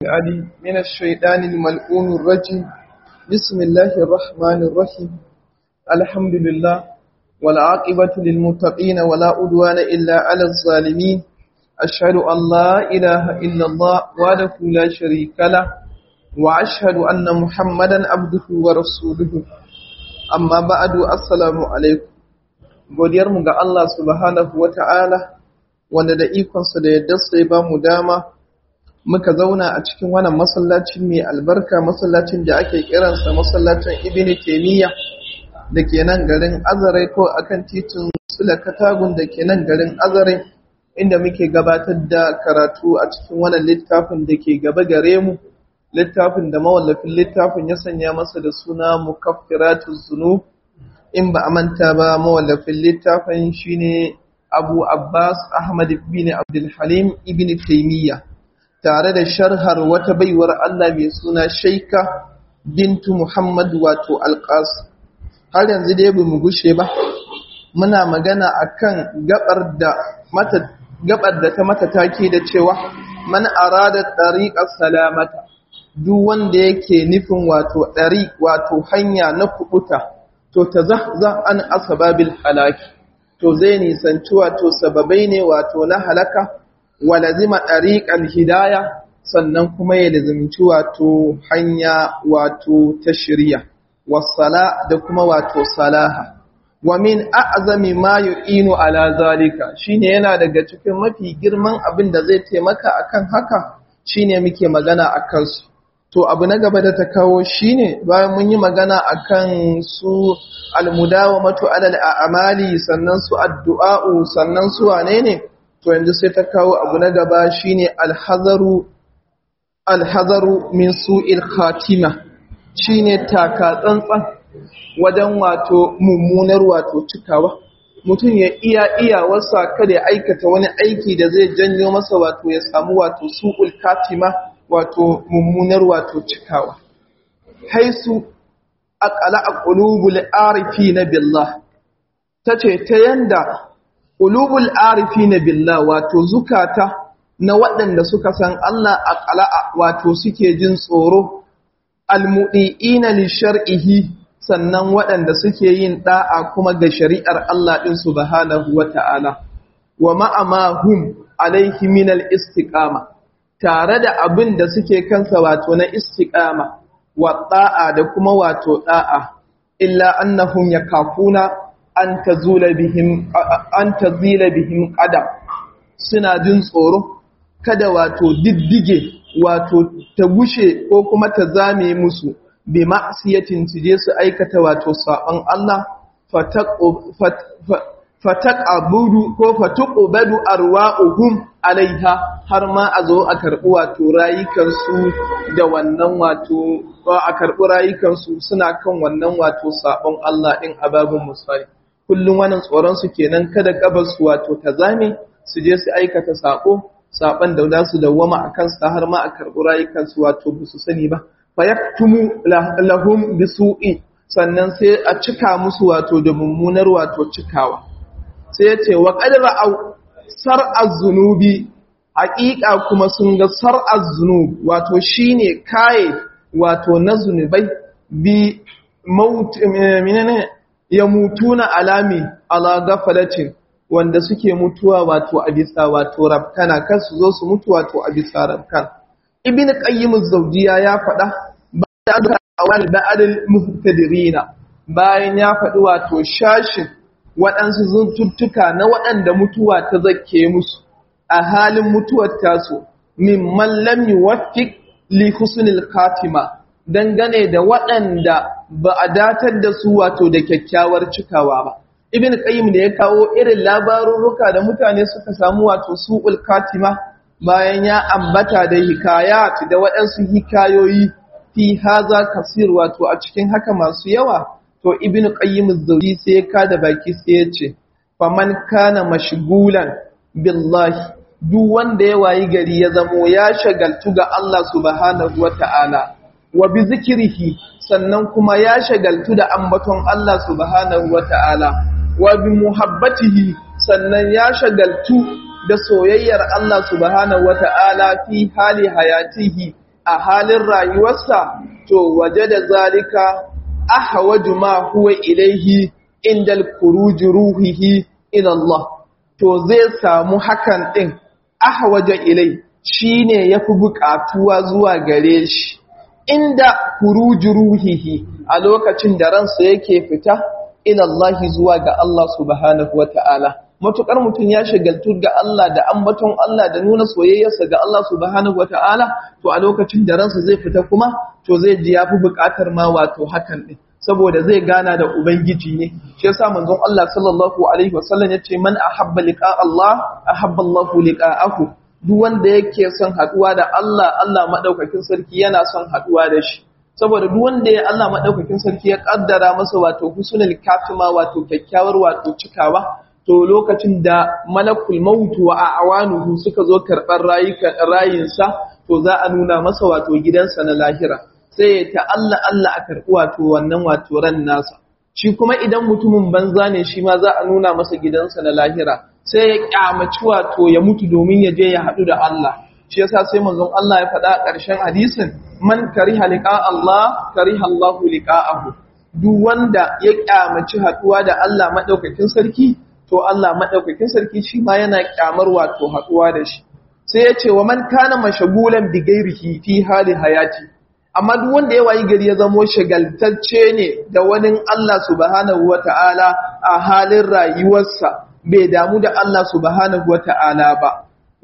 علي من الشيطان الملعون الرجيم بسم الله الرحمن الرحيم الحمد لله والعاقبة للمتقين ولا أدوان إلا على الظالمين أشهد أن لا إله إلا الله وحده لا شريك له وأشهد أن محمدا عبده ورسوله amma ba'adu assalamu alaikum godiyar mu ga Allah subhanahu wata'ala wanda da ikonsa da yadda sai ba mu dama muka zauna a cikin wannan masallacin mai albarka masallacin da ake kiransa masallacin Ibn Taymiyyah da ke nan garin Azare ko akan titin Sula Katagun da ke nan garin Azare inda muke gabatar da karatu a cikin wannan littafin da ke gaba gare mu littafin da mawallafin littafin ya sanya masa da suna mukaffiratu zunub in ba a manta ba mawallafin littafin shine Abu Abbas Ahmad ibn Abdul Halim ibn Taymiyyah tare da sharhar wata baiwar Allah mai suna Shaika bintu Muhammad wato Alqas har yanzu dai bamu gushe ba muna magana akan gabar da mata gabar da ta mata take da cewa man arada tariqas salamata duk wanda yake nufin wato ɗari wato hanya na kubuta to ta za an asababil halaki to zai nisanci wato sababai ne wato na halaka walazima ɗariƙar hidaya sannan kuma ya lazimci wato hanya wato ta shirya wasala da kuma wato salaha wa min a'zami ma yu'inu ala zalika shine yana daga cikin mafi girman abin da zai taimaka akan haka shine muke magana akan su to abu na gaba da ta kawo shine bayan mun yi magana akan su almudawamatu alal a'mali sannan su addu'a'u sannan su wane ne to yanzu sai ta kawo abu na gaba shine alhazaru alhazaru min su'il khatima shine taka tsantsan wajen wato mummunar wato cikawa mutum ya iya iyawarsa kada ya aikata wani aiki da zai janyo masa wato ya samu wato su'ul khatima wato mummunar wato cikawa haisu aqala qulubul arifina billah tace ta yanda qulubul arifina billah wato zukata na waɗanda suka san Allah aqala wato suke jin tsoro almudiina li shar'ihi sannan waɗanda suke yin da'a kuma ga shari'ar Allah din subhanahu wata'ala wa ma'ama hum alaihi min al-istiqama tare da abin da suke kansa wato na istiqama wa da'a da kuma wato da'a illa annahum yakafuna an tazula bihim an tazila bihim qadam suna jin tsoro kada wato diddige wato ta gushe ko kuma ta zame musu bi ma'siyatin su je su aikata wato saban Allah fataqabudu ko fatuqbadu arwa'uhum alaiha har ma a zo a karɓi wato rayukansu da wannan wato a karɓi rayukansu suna kan wannan wato sabon Allah ɗin ababin musali kullum wannan tsoron su kenan kada kabarsu wato ta zame su je su aikata sako saban da za su dawwama a kansu har ma a karɓi rayukansu wato ba su sani ba fa yaktumu lahum bisu'i sannan sai a cika musu wato da mummunar wato cikawa sai ya ce wa qadra au sar'az zunubi haƙiƙa kuma sun ga sar'az zunub wato shine kaye wato na zunubai bi maut menene ya mutuna alami ala gafalatin wanda suke mutuwa wato a bisa wato rabkana kan su zo su mutu wato a bisa rabkan ibn qayyim az-zawjiya ya faɗa ba'da awal ba'dal muhtadirina bayan ya faɗi wato shashin waɗansu zuntuttuka na waɗanda mutuwa ta zakke musu a halin mutuwar tasu mimman lam yuwaffiq li husnil khatima dangane da waɗanda ba a datar da su wato da kyakkyawar cikawa ba ibn qayyim da ya kawo irin labarurruka da mutane suka samu wato su'ul khatima bayan ya ambata da hikayat da waɗansu hikayoyi fi haza kasir wato a cikin haka masu yawa to ibn qayyim az-zawji sai ya kada baki sai ya ce faman kana mashgulan billahi duk wanda ya wayi gari ya zamo ya shagaltu ga Allah subhanahu wata'ala wa bi zikrihi sannan kuma ya shagaltu da ambaton Allah subhanahu wata'ala wa bi muhabbatihi sannan ya shagaltu da soyayyar Allah subhanahu wata'ala fi hali hayatihi a halin rayuwarsa to waje da zalika ahwaju ma huwa ilaihi indal kuruji ruhihi ila Allah to zai samu hakan din ahwaja ilai shine yafi buƙatuwa zuwa gare shi inda kuruji ruhihi a lokacin da ransa yake fita ila Allah zuwa ga Allah subhanahu wata'ala matukar mutum ya shagaltu ga Allah da ambaton Allah da nuna soyayyarsa ga Allah subhanahu wata'ala to a lokacin da ransa zai fita kuma to zai ji yafi buƙatar ma wato hakan din saboda zai gana da ubangiji ne shi yasa manzon Allah sallallahu alaihi wasallam yace man ahabba liqa Allah ahabba Allah liqa'ahu duk wanda yake son haduwa da Allah Allah madaukakin sarki yana son haduwa da shi saboda duk wanda ya Allah madaukakin sarki ya kaddara masa wato husnul katima wato kyakkyawar wato cikawa to lokacin da malakul maut wa awanuhu suka zo karbar rayukan rayinsa to za a nuna masa wato gidansa na lahira sai ta Allah Allah a karɓi wato wannan wato ran nasa shi kuma idan mutumin banza ne shi ma za a nuna masa gidansa na lahira sai ya kyamaci wato ya mutu domin ya je ya haɗu da Allah shi yasa sai manzon Allah ya faɗa a ƙarshen hadisin man kariha liqa Allah kariha Allahu liqa'ahu duk wanda ya kyamaci haɗuwa da Allah madaukakin sarki to Allah madaukakin sarki shi ma yana kyamar wato haɗuwa da shi sai ya ce wa man kana mashagulan bi ghairihi fi hali hayati amma duk wanda ya wayi gari ya zamo shagaltacce ne da wani Allah subhanahu wata'ala a halin rayuwarsa bai damu da Allah subhanahu wata'ala ba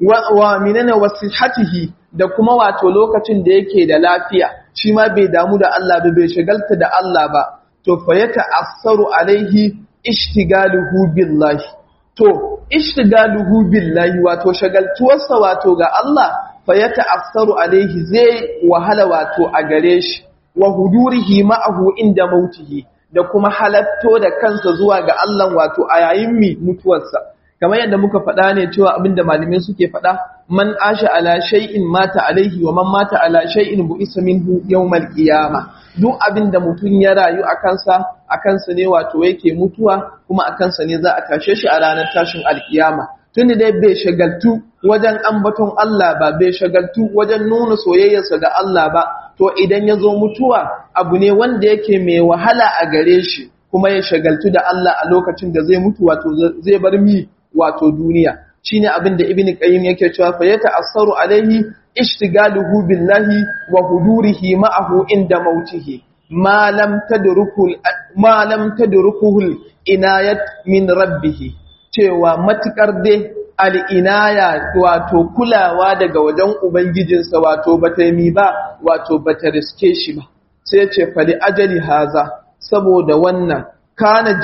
wa minana wasihatihi da kuma wato lokacin da yake da lafiya shi ma bai damu da Allah ba bai shagalta da Allah ba to fa ya ta'assaru alaihi ishtigaluhu billahi to ishtigaluhu billahi wato shagaltuwarsa wato ga Allah fa ya ta'assaru alaihi zai wahala wato a gare shi wa hudurihi ma'ahu inda mautihi da kuma halatto da kansa zuwa ga Allah wato a yayin mi mutuwarsa kamar yadda muka faɗa ne cewa abinda malamai suke faɗa man asha ala shay'in mata alaihi wa man mata ala shay'in bu'isa minhu yawmal qiyama duk abinda mutun ya rayu a kansa a kansa ne wato yake mutuwa kuma a kansa ne za a tashe shi a ranar tashin alkiyama tunda dai bai shagaltu wajen ambaton Allah ba bai shagaltu wajen nuna soyayyarsa ga Allah ba to idan ya zo mutuwa abu ne wanda yake mai wahala a gare shi kuma ya shagaltu da Allah a lokacin da zai mutu wato zai bar mi wato duniya shine abin da ibnu qayyim yake cewa fa ya ta'assaru alaihi ishtigaluhu billahi wa hudurihi ma'ahu inda mautihi ma lam tadrukul ma lam tadrukuhu inayat min rabbih cewa matukar dai al'inaya wato kulawa daga wajen Ubangijinsa wato bata yi ba wato bata riske shi ba sai ce fali ajali haza saboda wannan kana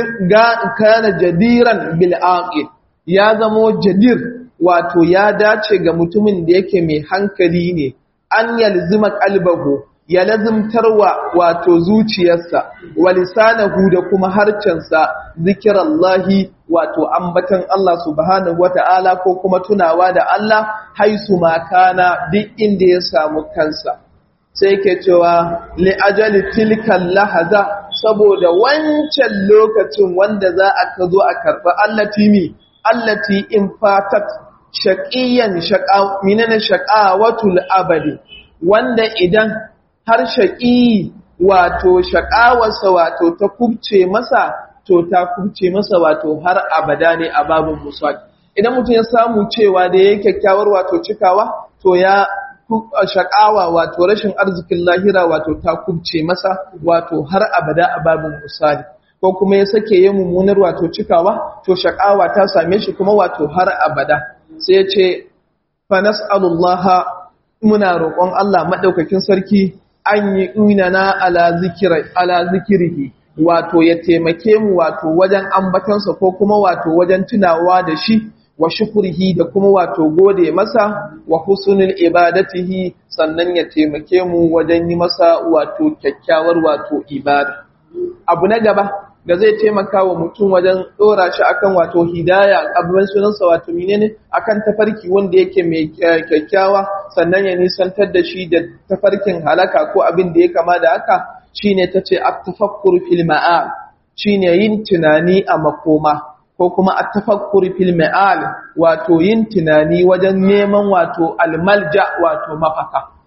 jadiran bil'aƙi ya zamo jadir wato ya dace ga mutumin da yake mai hankali ne an yalzima kalbahu ya lazimtarwa wato zuciyarsa wa lisanahu da kuma harcensa zikirallahi wato ambatan Allah subhanahu wata'ala ko kuma tunawa da Allah haisu makana duk inda ya samu kansa sai ke cewa li ajali tilkan lahaza saboda wancan lokacin wanda za a ka zo a karɓi allati mi allati in fatat shaqiyan shaqa minana shaqawatul abadi wanda idan har shaƙi wato shaƙawarsa wato ta kubce masa to ta kubce masa wato har abada ne a babin muswak idan mutum ya samu cewa da ya kyakkyawar wato cikawa to ya shaƙawa wato rashin arzikin lahira wato ta kubce masa wato har abada a babin musali ko kuma ya sake yin mummunar wato cikawa to shaƙawa ta same shi kuma wato har abada sai ya ce fa nas'alullaha muna roƙon Allah madaukakin sarki an yi inana ala zikirihi wato ya taimake mu wato wajen ambatansa ko kuma wato wajen tunawa da shi wa shukurihi da kuma wato gode masa wa husnul ibadatihi sannan ya taimake mu wajen yi masa wato kyakkyawar wato ibada abu na gaba da zai taimaka wa mutum wajen dora shi akan wato hidaya abin sunansa wato menene akan tafarki wanda yake mai kyakkyawa sannan ya nisantar da shi da tafarkin halaka ko abin da ya kama da haka shine tace at-tafakkur fil ma'al shine yin tunani a makoma ko kuma at-tafakkur fil ma'al wato yin tunani wajen neman wato almalja wato mafaka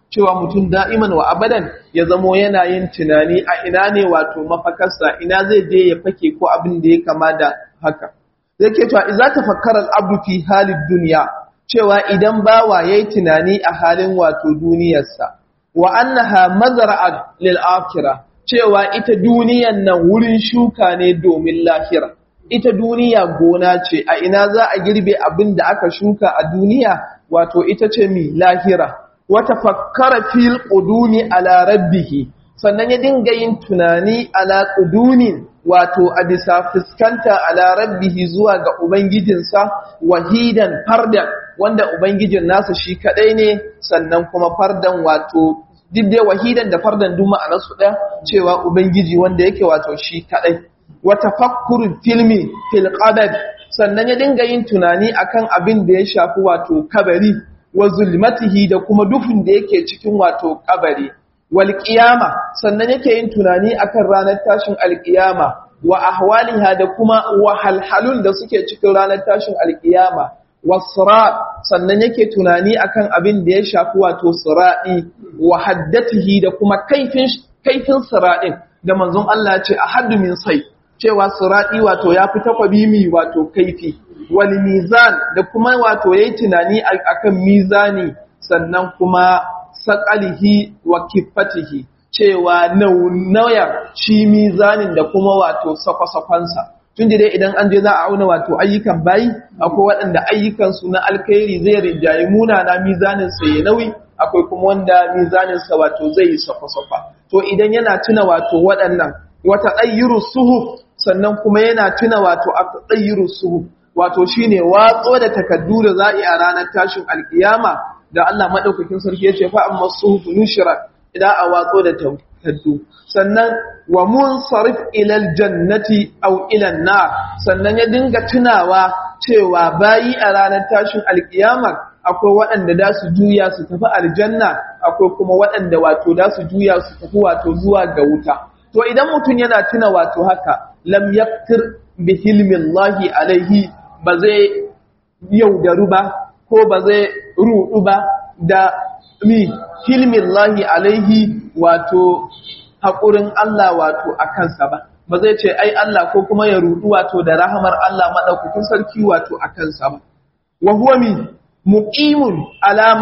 cewa mutum da'iman wa abadan ya zamo yana yin tunani a ina ne wato mafakarsa ina zai je ya fake ko abin da ya kama da haka zai ke cewa iza tafakkara al'abdu fi halin duniya cewa idan bawa yayi tunani a halin wato duniyarsa wa annaha mazra'at lil akhirah cewa ita duniyan nan wurin shuka ne domin lahira ita duniya gona ce a ina za a girbe abin da aka shuka a duniya wato ita ce mi lahira wata fakkara fil qudumi ala rabbih sannan ya dinga yin tunani ala qudumin wato a bisa fuskanta ala rabbih zuwa ga ubangijinsa wahidan fardan wanda ubangijin nasa shi kadai ne sannan kuma fardan wato duk dai wahidan da fardan duk ma'anarsu ɗaya cewa ubangiji wanda yake wato shi kadai wa tafakkurul filmi fil qadar sannan ya dinga yin tunani akan abin da ya shafi wato kabari wa zulmatihi da kuma dufin da yake cikin wato kabari wal qiyama sannan yake yin tunani akan ranar tashin alqiyama wa ahwaliha da kuma wahalhalun da suke cikin ranar tashin alqiyama wasra sannan yake tunani akan abin da ya shafi wato sira'i wa haddatihi da kuma kaifin kaifin sira'in da manzon Allah ya ce ahaddu min sai cewa sira'i wato ya fi takwabi mi wato kaifi wal mizan da kuma wato yayi tunani akan mizani sannan kuma saqalihi wa kifatihi cewa nauyar shi mizanin da kuma wato sakwasafansa tun dai idan an je za a auna wato ayyukan bayi akwai waɗanda ayyukansu na alkhairi zai rinjaye munana mizaninsa ya nauyi akwai kuma wanda mizaninsa wato zai yi sakwasafa to idan yana tuna wato waɗannan wata ɗayyuru suhuf sannan kuma yana tuna wato a ɗayyuru suhuf wato shine watso da takaddu da za a yi a ranar tashin alkiyama da Allah maɗaukakin sarki ya ce fa amma suhuf nushira idan a watso da takaddu sannan wa munsarif ilal jannati aw ilan nar sannan ya dinga tunawa cewa bayi a ranar tashin alkiyama akwai waɗanda da su juya su tafi aljanna akwai kuma waɗanda wato da su juya su tafi wato zuwa ga wuta to idan mutum yana tuna wato haka lam yaktir bi hilmillahi alaihi ba zai yaudaru ba ko ba zai rudu ba da mi hilmillahi alaihi wato haƙurin Allah wato a kansa ba ba zai ce ai Allah ko kuma ya rudu wato da rahamar Allah maɗaukakin sarki wato a kansa ba wa huwa mi muqimun ala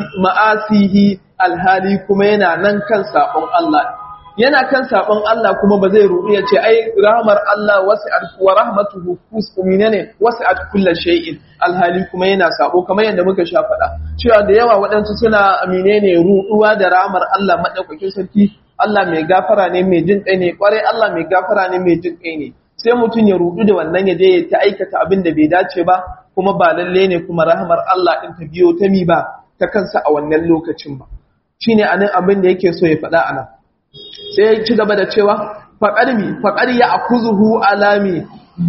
ma'asihi alhali kuma yana nan kan sabon Allah yana kan sabon Allah kuma ba zai rubu ya ce ai rahmar Allah wasi'at wa rahmatuhu kusminane wasi'at kulli shay'in alhali kuma yana sabo kamar yadda muka sha faɗa cewa da yawa waɗansu suna amine ne ruɗuwa da rahmar Allah madaukakin sarki Allah mai gafara ne mai jin kai ne kwarai Allah mai gafara ne mai jin kai ne sai mutum ya rudu da wannan ya je ya ta aikata abin da bai dace ba kuma ba lalle ne kuma rahmar Allah din ta biyo ta mi ba ta kansa a wannan lokacin ba shine anan abin da yake so ya faɗa anan sai ya ci gaba da cewa faƙarmi faƙar ya akuzuhu alami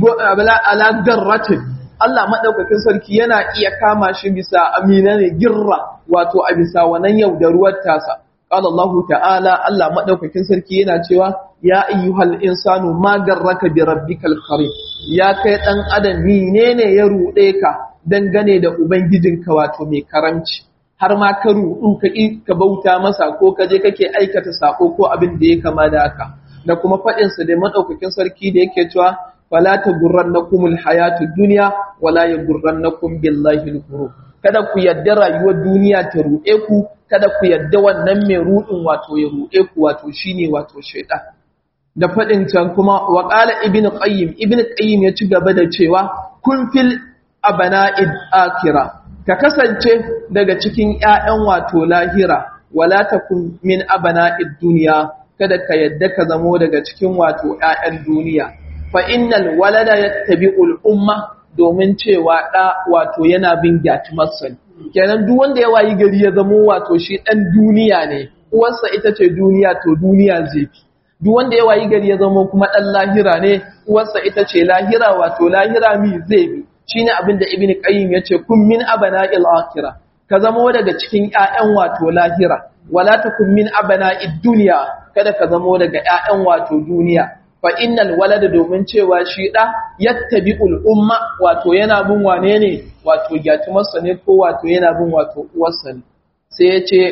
ala garratin Allah maɗaukakin sarki yana iya kama shi bisa amina ne girra wato a bisa wannan yaudaruwar tasa قال الله تعالى الله مدaukakin sarki yana cewa ya ayyuhal insanu ma garraka bi rabbikal karim ya kai dan adam menene ya rude ka dangane da ubangijinka wato mai karamci har ma ka ruɗu ka ka bauta masa ko ka je kake aikata sako ko abin da ya kama da haka da kuma faɗin sa da madaukakin sarki da yake cewa fala tagurrannakumul hayatud dunya wala yagurrannakum billahi al kada ku yadda rayuwar duniya ta ruɗe ku kada ku yadda wannan mai ruɗin wato ya ruɗe ku wato shine wato shaitan da faɗin can kuma wa qala ibnu qayyim ibnu qayyim ya ci gaba da cewa kun fil abana'id akira ka kasance daga cikin ƴaƴan wato lahira wala takun min abana'id dunya kada ka yadda ka zamo daga cikin wato ƴaƴan duniya fa innal walada yattabi'ul umma domin cewa ɗa wato yana bin gyatumarsa ne. Kenan duk wanda ya wayi gari ya zamo wato shi ɗan duniya ne, uwarsa ita ce duniya to duniya zai fi. Duk wanda ya wayi gari ya zamo kuma ɗan lahira ne, uwarsa ita ce lahira wato lahira mi zai bi. Shi ne abin da Ibn Qayyim ya ce, kun min abana il ka zamo daga cikin ‘ya'yan wato lahira, wala ta kun min abana duniya, kada ka zamo daga ‘ya'yan wato duniya. fa innal walada domin cewa shi da yattabi'ul umma wato yana bin wane ne wato gyatumarsa ne ko wato yana bin wato uwarsa ne sai ya ce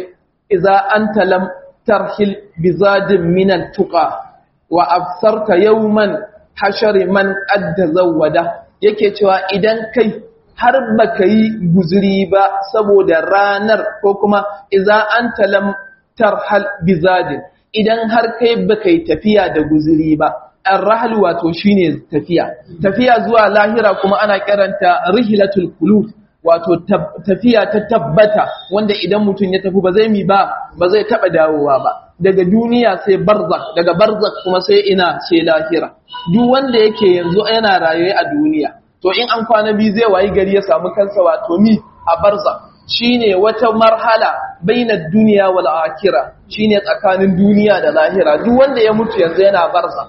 idza anta lam tarhil bizadin min tuqa wa absarta yawman hashari man adda zawada yake cewa idan kai har baka yi guzuri ba saboda ranar ko kuma idza anta lam tarhal bizadin idan har kai baka yi tafiya da guzuri ba arrahal wato shine tafiya tafiya zuwa lahira kuma ana kiranta rihlatul qulub wato tafiya ta tabbata wanda idan mutum ya tafi ba zai mi ba ba zai taba dawowa ba daga duniya sai barzak daga barzak kuma sai ina sai lahira duk wanda yake yanzu yana rayuwa a duniya to in an kwana biyu zai wayi gari ya samu kansa wato mi a barzak shine wata marhala bainar duniya wal akhirah shine tsakanin duniya da lahira duk wanda ya mutu yanzu yana barzak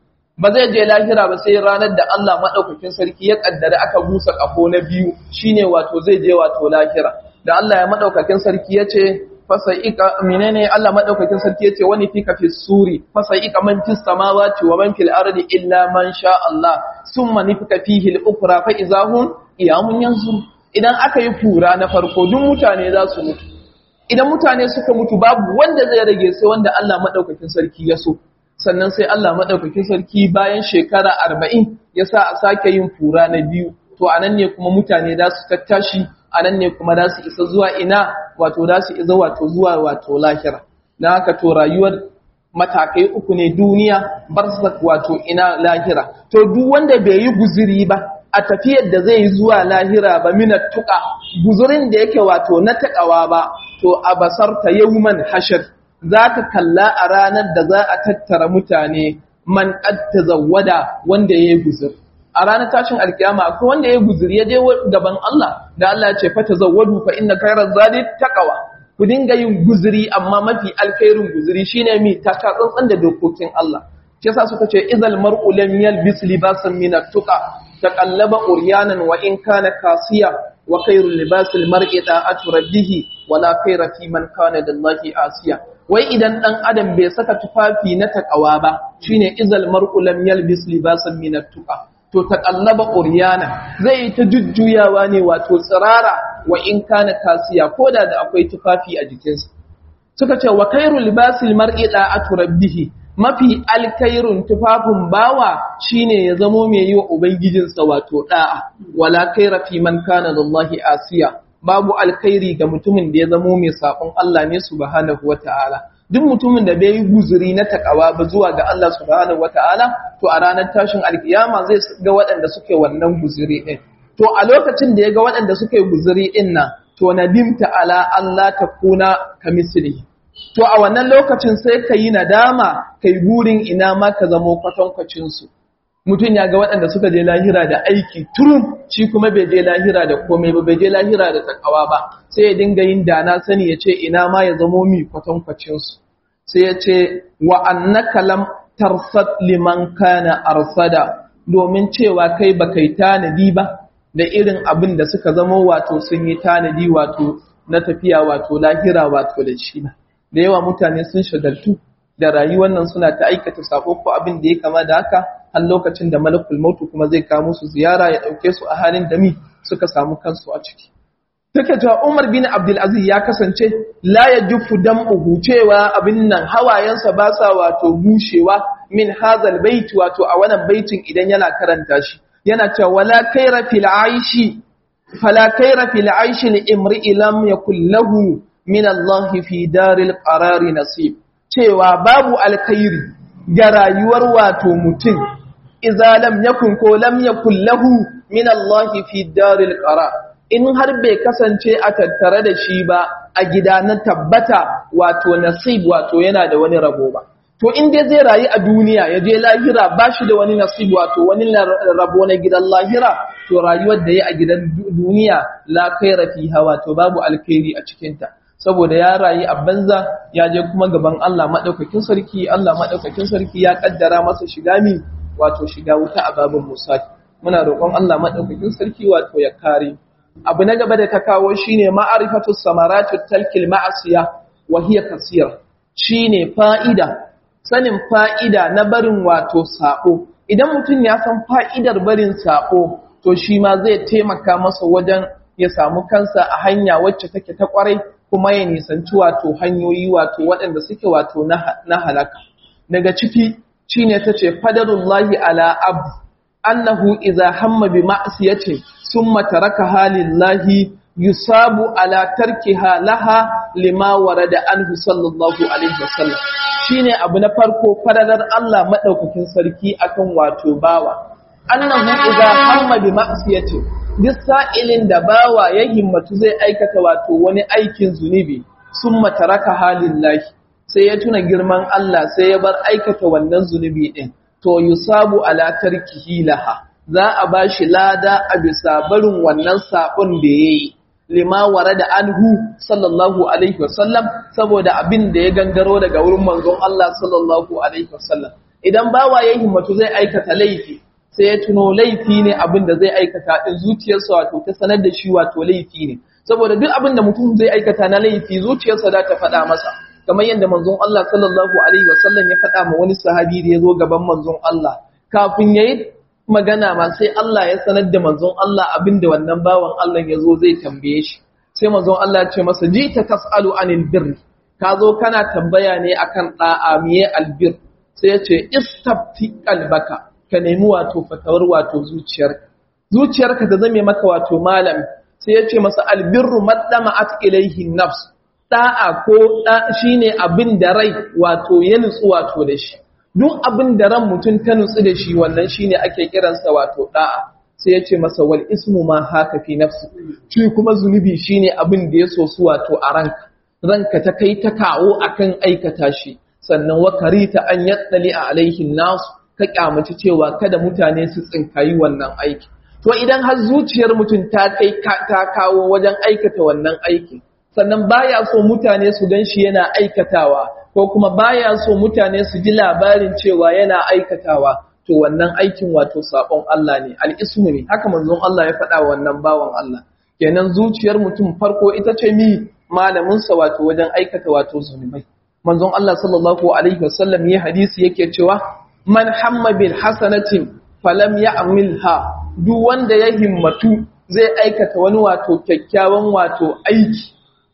ba zai je lahira ba sai ranar da Allah madaukakin sarki ya kaddara aka busa kafo na biyu shine wato zai je wato lahira da Allah ya madaukakin sarki yace fasaika menene Allah madaukakin sarki yace wani fika fi suri fasaika man fis samawati wa man fil ardi illa man sha Allah summa nifika fihi al-ukhra fa idahum iyamun yanzur idan aka yi fura na farko duk mutane za su mutu idan mutane suka mutu babu wanda zai rage sai wanda Allah madaukakin sarki ya so sannan sai Allah maɗaukakin sarki bayan shekara arba'in ya sa a sake yin fura na biyu to a nan ne kuma mutane za su tattashi a nan ne kuma za su isa zuwa ina wato za su isa wato zuwa wato lahira na haka to rayuwar matakai uku ne duniya barsak wato ina lahira to duk wanda bai yi guziri ba a tafiyar da zai yi zuwa lahira ba mina tuka guzurin da yake wato na takawa ba to a basarta yawman hashar za ka kalla a ranar da za a tattara mutane man ƙadta zawada wanda ya yi guzur. A ranar tashin alkiyama akwai wanda ya yi guzur ya je gaban Allah da Allah ce fata zawadu fa inna kairar zadi taqwa ku dinga yin guzuri amma mafi alkhairin guzuri shine mi taka tsantsan da dokokin Allah. Shi yasa suka ce izal mar'u lam yalbis libasan min at-tuqa taqallaba uryanan wa in kana kasiya wa khairul libasil mar'i ta'atu rabbihi wala khaira fi man kana lillahi asiya wai idan ɗan adam bai saka tufafi na takawa ba shine izal mar'u lam yalbis libasan min at-tuqa to taqallaba quryana zai ta jujjuyawa ne wato tsirara wa in kana kasiya koda da akwai tufafi a jikinsa suka ce wa khairu libasil mar'i da'atu rabbih mafi alkairun tufafin bawa shine ya zamo mai yi wa ubangijinsa wato da'a wala khaira fi man kana lillahi asiya babu alkhairi ga mutumin da ya zamo mai sabon Allah ne subhanahu wata'ala duk mutumin da bai yi guzuri na takawa ba zuwa ga Allah subhanahu wata'ala to a ranar tashin alkiyama zai ga waɗanda suke wannan guzuri din to a lokacin da ya ga waɗanda suke guzuri din nan to nadimta ala Allah ta kuna kamisli to a wannan lokacin sai ka yi nadama kai burin ina ma ka zamo kwatankwacin su mutum ya ga waɗanda suka je lahira da aiki turun shi kuma bai je lahira da komai ba bai je lahira da takawa ba sai ya dinga yin dana sani ya ce ina ma ya zamo mi kwatankwacinsu sai ya ce wa annaka lam tarsad liman kana arsada domin cewa kai ba kai tanadi ba da irin abin da suka zamo wato sun yi tanadi wato na tafiya wato lahira wato da shi ba da yawa mutane sun shagaltu da rayuwar nan suna ta aikata sako ko abin da ya kama da haka har lokacin da malakul mautu kuma zai kawo musu ziyara ya dauke su a halin da mi suka samu kansu a ciki take cewa Umar bin Abdul Aziz ya kasance la yajufu dam'uhu cewa abin nan hawayensa ba sa wato bushewa min hazal bait wato a wannan baitin idan yana karanta shi yana cewa wala khaira fil aishi fala khaira fil aishi li imri'i lam yakul lahu min Allah fi daril qarari nasib cewa babu alkhairi ga rayuwar wato mutum idza lam yakun ko lam yakul lahu min Allah fi daril qarar in har bai kasance a tattare da shi ba a gida na tabbata wato nasib wato yana da wani rabo ba to in dai zai rayu a duniya ya je lahira ba shi da wani nasib wato wani rabo na gidan lahira to rayuwar da ya a gidan duniya la khaira fiha wato babu alkhairi a cikinta saboda ya rayu a banza ya je kuma gaban Allah madaukakin sarki Allah madaukakin sarki ya kaddara masa shiga mi wato shiga wuta a babin musa muna roƙon Allah madaukakin sarki wato ya kare abu na gaba da ta kawo shine ma'arifatu samaratu talkil ma'asiya wa hiya kasira shine fa'ida sanin fa'ida na barin wato sako idan mutum ya san fa'idar barin sako to shi ma zai taimaka masa wajen ya samu kansa a hanya wacce take ta kwarai kuma ya nisanci wato hanyoyi wato waɗanda suke wato na halaka daga ciki shine tace fadarullahi ala abd annahu idza hamma bi ma'siyati summa tarakaha lillahi yusabu ala tarkiha laha lima warada anhu sallallahu alaihi wasallam shine abu na farko fadalar Allah madaukakin sarki akan wato bawa annahu idza hamma bi ma'siyati duk sa'ilin da bawa ya himmatu zai aikata wato wani aikin zunubi summa tarakaha lillahi sai ya tuna girman Allah sai ya bar aikata wannan zunubi din to yusabu ala tarkihi laha za a bashi lada a bisa barin wannan sabon da yayi lima warada anhu sallallahu alaihi wasallam saboda abin da ya gangaro daga wurin manzon Allah sallallahu alaihi wasallam idan bawa ya himmatu zai aikata laifi sai ya tuno laifi ne abin da zai aikata din zuciyarsa wato ta sanar da shi wato laifi ne saboda duk abin da mutum zai aikata na laifi zuciyarsa za ta faɗa masa kamar yadda manzon Allah sallallahu alaihi wasallam ya faɗa ma wani sahabi da ya zo gaban manzon Allah kafin yayi magana ma sai Allah ya sanar da manzon Allah abinda wannan bawan Allah ya zo zai tambaye shi sai manzon Allah ya ce masa ji ta tasalu anil birr ka zo kana tambaya ne akan da'a miye albir sai ya ce istafti qalbaka ka nemi wato fatawar wato zuciyarka zuciyarka ta zame maka wato malami sai ya ce masa albirru maddama'at ilayhi nafs da'a ko da shine abin da rai wato ya nutsu wato da shi duk abin da ran mutum ta nutsu da shi wannan shine ake kiransa wato da'a sai ya ce masa wal ismu ma haka fi nafsi shi kuma zunubi shine abin da ya so su wato a ranka ranka ta kai ta kawo akan aikata shi sannan wa karita an yaddali a alaihin nasu ka kyamaci cewa kada mutane su tsinkayi wannan aiki to idan har zuciyar mutum ta kai ta kawo wajen aikata wannan aiki sannan baya so mutane su gan shi yana aikatawa ko kuma baya so mutane su ji labarin cewa yana aikatawa to wannan aikin wato sabon Allah ne al'ismu ne haka manzon Allah ya faɗa wannan bawan Allah kenan zuciyar mutum farko ita ce mi malamin sa wato wajen aikata wato zunubai manzon Allah sallallahu alaihi wasallam ya hadisi yake cewa man hamma bil hasanatin falam ya'milha duk wanda ya himmatu zai aikata wani wato kyakkyawan wato aiki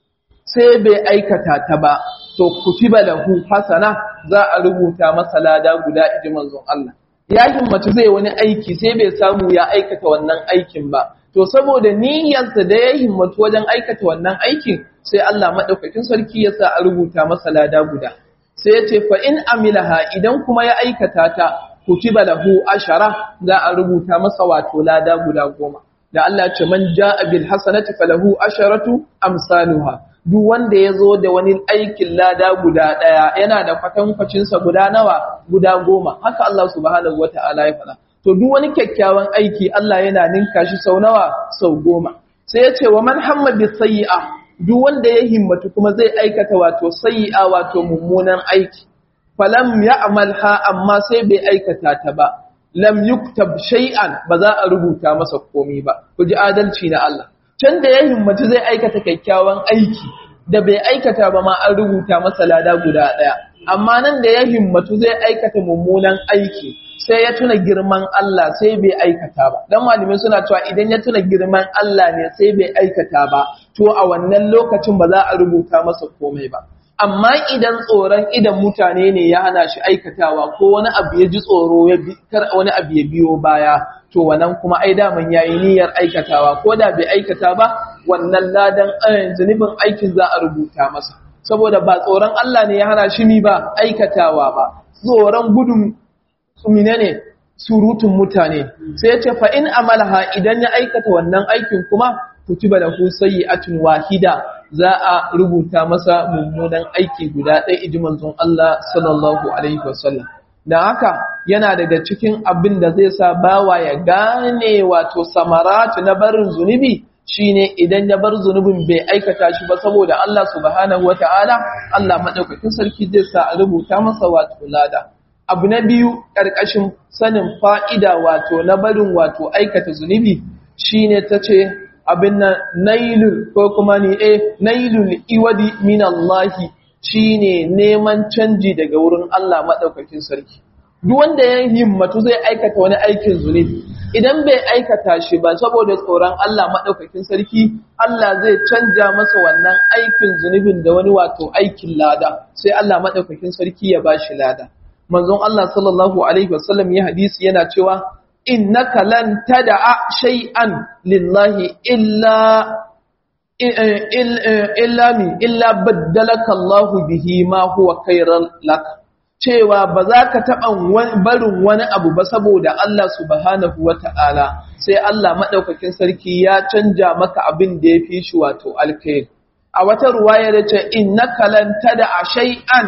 sai bai aikata ta ba to kutiba lahu hasana za a rubuta masa lada guda iji manzon Allah ya himmatu zai wani aiki sai bai samu ya aikata wannan aikin ba to saboda niyyarsa da ya himmatu wajen aikata wannan aikin sai Allah madaukakin sarki ya sa a rubuta masa lada guda sai ya ce fa in amilaha idan kuma ya aikata ta kutiba lahu ashara za a rubuta masa wato lada guda goma da Allah ya ce man jaa bil hasanati falahu asharatu amsaluha duk wanda ya zo da wani aikin lada guda ɗaya yana da kwatankwacinsa guda nawa guda goma haka Allah subhanahu wa ta'ala ya faɗa to duk wani kyakkyawan aiki Allah yana ninka shi sau nawa sau goma sai ya ce wa man hamma bi sayyi'a duk wanda ya himmatu kuma zai aikata wato sayyi'a wato mummunan aiki falam ya'malha amma sai bai aikata ta ba lam yuktab shay'an ba za a rubuta masa komai ba ku ji adalci na Allah can da ya himmatu zai aikata kyakkyawan aiki da bai aikata ba ma an rubuta masa lada guda ɗaya amma nan da ya himmatu zai aikata mummunan aiki sai ya tuna girman Allah sai bai aikata ba dan malumin suna cewa idan ya tuna girman Allah ne sai bai aikata ba to a wannan lokacin ba za a rubuta masa komai ba amma idan tsoron idan mutane ne ya hana shi aikatawa ko wani abu ya ji tsoro ya kar wani abu ya biyo baya to wannan kuma ai daman yayi niyyar aikatawa ko da bai aikata ba wannan ladan zunubin aikin za a rubuta masa saboda ba tsoron Allah ne ya hana shi mi ba aikatawa ba tsoron gudun tsumine ne surutun mutane sai ya ce fa in amalaha idan ya aikata wannan aikin kuma kutiba lahu sayyi'atun wahida za a rubuta masa mummunan aiki guda ɗaya iji manzon Allah sallallahu alaihi wasallam da haka yana daga cikin abin da zai sa bawa ya gane wato samaratu na barin zunubi shine idan ya bar zunubin bai aikata shi ba saboda Allah subhanahu wataala Allah madaukakin sarki zai sa a rubuta masa wato lada abu na biyu ƙarƙashin sanin fa'ida wato na barin wato aikata zunubi shine tace abin nan nailul ko kuma ni eh nailul iwadi min Allah shine neman canji daga wurin Allah madaukakin sarki duk wanda ya himmatu zai aikata wani aikin zunubi idan bai aikata shi ba saboda tsoron Allah madaukakin sarki Allah zai canja masa wannan aikin zunubin da wani wato aikin lada sai Allah madaukakin sarki ya bashi lada manzon Allah sallallahu alaihi wasallam ya hadisi yana cewa innaka lan tad'a shay'an lillahi illa illa mi illa baddalaka Allahu bihi ma huwa khairan lak cewa ba za ka taɓa barin wani abu ba saboda Allah subhanahu wata'ala sai Allah maɗaukakin sarki ya canja maka abin da ya fi shi wato alkhairi a wata ruwaya da ce innaka lan tad'a shay'an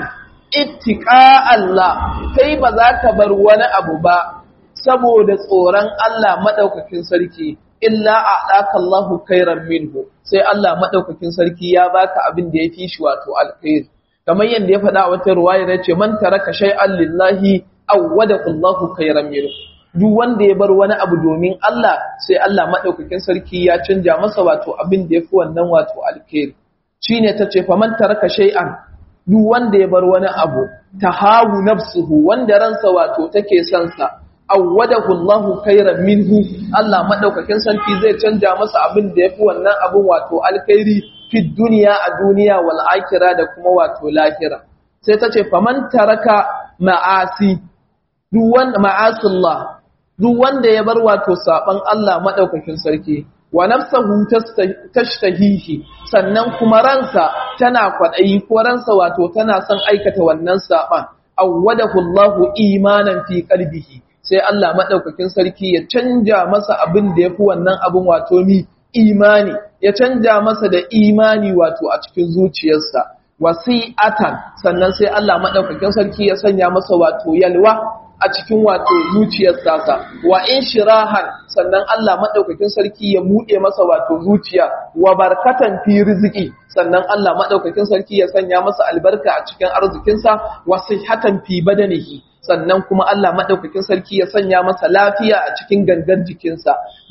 ittiqa Allah kai ba za ka bar wani abu ba saboda tsoron Allah maɗaukakin sarki illa a ɗaka Allahu kairan minhu sai Allah maɗaukakin sarki ya baka abin da ya fi shi wato alkhairi kamar yadda ya faɗa a wata ruwaya ya ce man taraka shay'an lillahi awwada Allahu kairan minhu duk wanda ya bar wani abu domin Allah sai Allah maɗaukakin sarki ya canja masa wato abin da ya fi wannan wato alkhairi shine tace fa man taraka shay'an duk wanda ya bar wani abu tahawu nafsuhu wanda ransa wato take son sa awwadahu Allahu khairan minhu Allah madaukakin sarki zai canja masa abin da yafi wannan abin wato alkhairi fi duniya a duniya wal akhirah da kuma wato lahira sai tace faman taraka ma'asi duk wanda ma'asillah duk wanda ya bar wato saban Allah madaukakin sarki wa nafsahu tashtahihi sannan kuma ransa tana kwadayi ko ransa wato tana son aikata wannan saban awwadahu Allahu imanan fi qalbihi sai Allah maɗaukakin sarki ya canja masa abin da ya fi wannan abin wato mi imani ya canja masa da imani wato a cikin zuciyarsa wasi'atan sannan sai Allah maɗaukakin sarki ya sanya masa wato yalwa a cikin wato zuciyarsa wa in shirahan sannan Allah maɗaukakin sarki ya buɗe masa wato zuciya wa barkatan fi rizqi sannan Allah maɗaukakin sarki ya sanya masa albarka a cikin arzikinsa wa sihhatan fi badanihi sannan kuma Allah maɗaukakin sarki ya sanya masa lafiya a cikin gangar jikinsa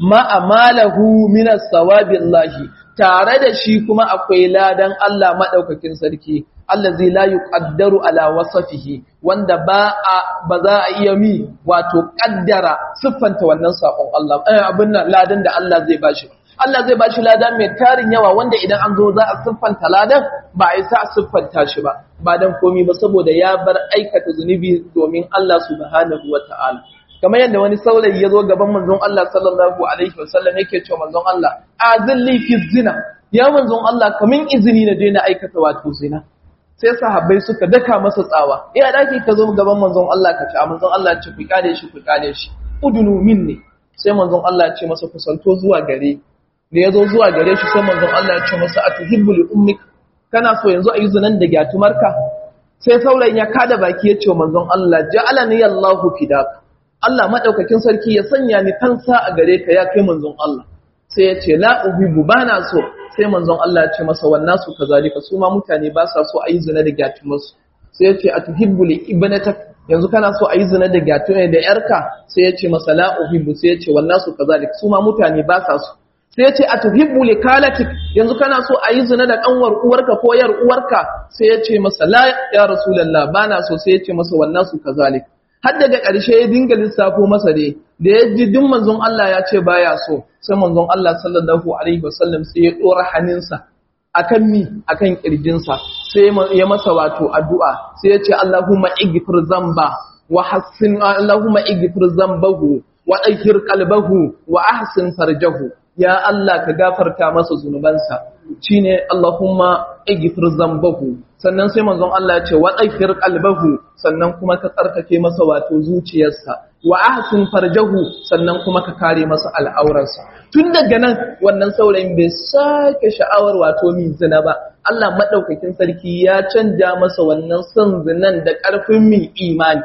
ma'amalahu minas sawabillahi tare da shi kuma akwai ladan Allah maɗaukakin sarki allazi la yuqaddaru ala wasafihi wanda ba a ba za a iya mi wato kaddara siffanta wannan sakon Allah eh abin nan ladan da Allah zai bashi Allah zai bashi ladan mai tarin yawa wanda idan an zo za a siffanta ladan ba a yi sa a siffanta shi ba ba dan komi ba saboda ya bar aikata zunubi domin Allah subhanahu wata'ala kamar yadda wani saurayi ya zo gaban manzon Allah sallallahu alaihi wasallam yake cewa manzon Allah azilli fi zina ya manzon Allah kamin izini na daina aikata wato zina sai sahabbai suka daka masa tsawa ya daki ka zo gaban manzon Allah ka ci manzon Allah ya ce ku kale shi ku kale shi udunu minni sai manzon Allah ya ce masa kusanto zuwa gare da ya zo zuwa gare shi sai manzon Allah ya ce masa atuhibbu li ummik kana so yanzu a yi zinan da gyatumarka sai saurayin ya kada baki ya ce manzon Allah ja'alani Allahu fidak Allah madaukakin sarki ya sanya ni kansa a gare ka ya kai manzon Allah sai ya ce la uhibbu bana so sai manzon Allah ya ce masa wannan su kazalika su ma mutane ba sa so a yi zina da gyatumarsu sai ya ce atuhibbu li ibnatak yanzu kana so a yi zina da gyatumarka da yarka sai ya ce masa la uhibbu sai ya ce wannan su kazalika su ma mutane ba sa so sai ce a tuhibbu likalatik yanzu kana so a yi zina da kanwar uwarka ko yar uwarka sai ya ce masa la ya rasulullah bana so sai ya ce masa wannan su kazalik har daga ƙarshe ya dinga lissafo masa dai da ya ji duk manzon Allah ya ce baya so sai manzon Allah sallallahu alaihi wasallam sai ya dora hannunsa akan mi akan kirjinsa sai ya masa wato addu'a sai ya ce Allahumma ighfir zamba wa hassin Allahumma ighfir zambahu wa ɗaukir kalbahu wa ahsin farjahu ya Allah ka gafarta masa zunubansa shine Allahumma ighfir zambahu sannan sai manzon Allah ya ce wa ɗaukir kalbahu sannan kuma ka tsarkake masa wato zuciyarsa wa ahsin farjahu sannan kuma ka kare masa al'aurarsa tun daga nan wannan saurayin bai sake sha'awar wato min zina ba Allah madaukakin sarki ya canja masa wannan son zinan da ƙarfin min imani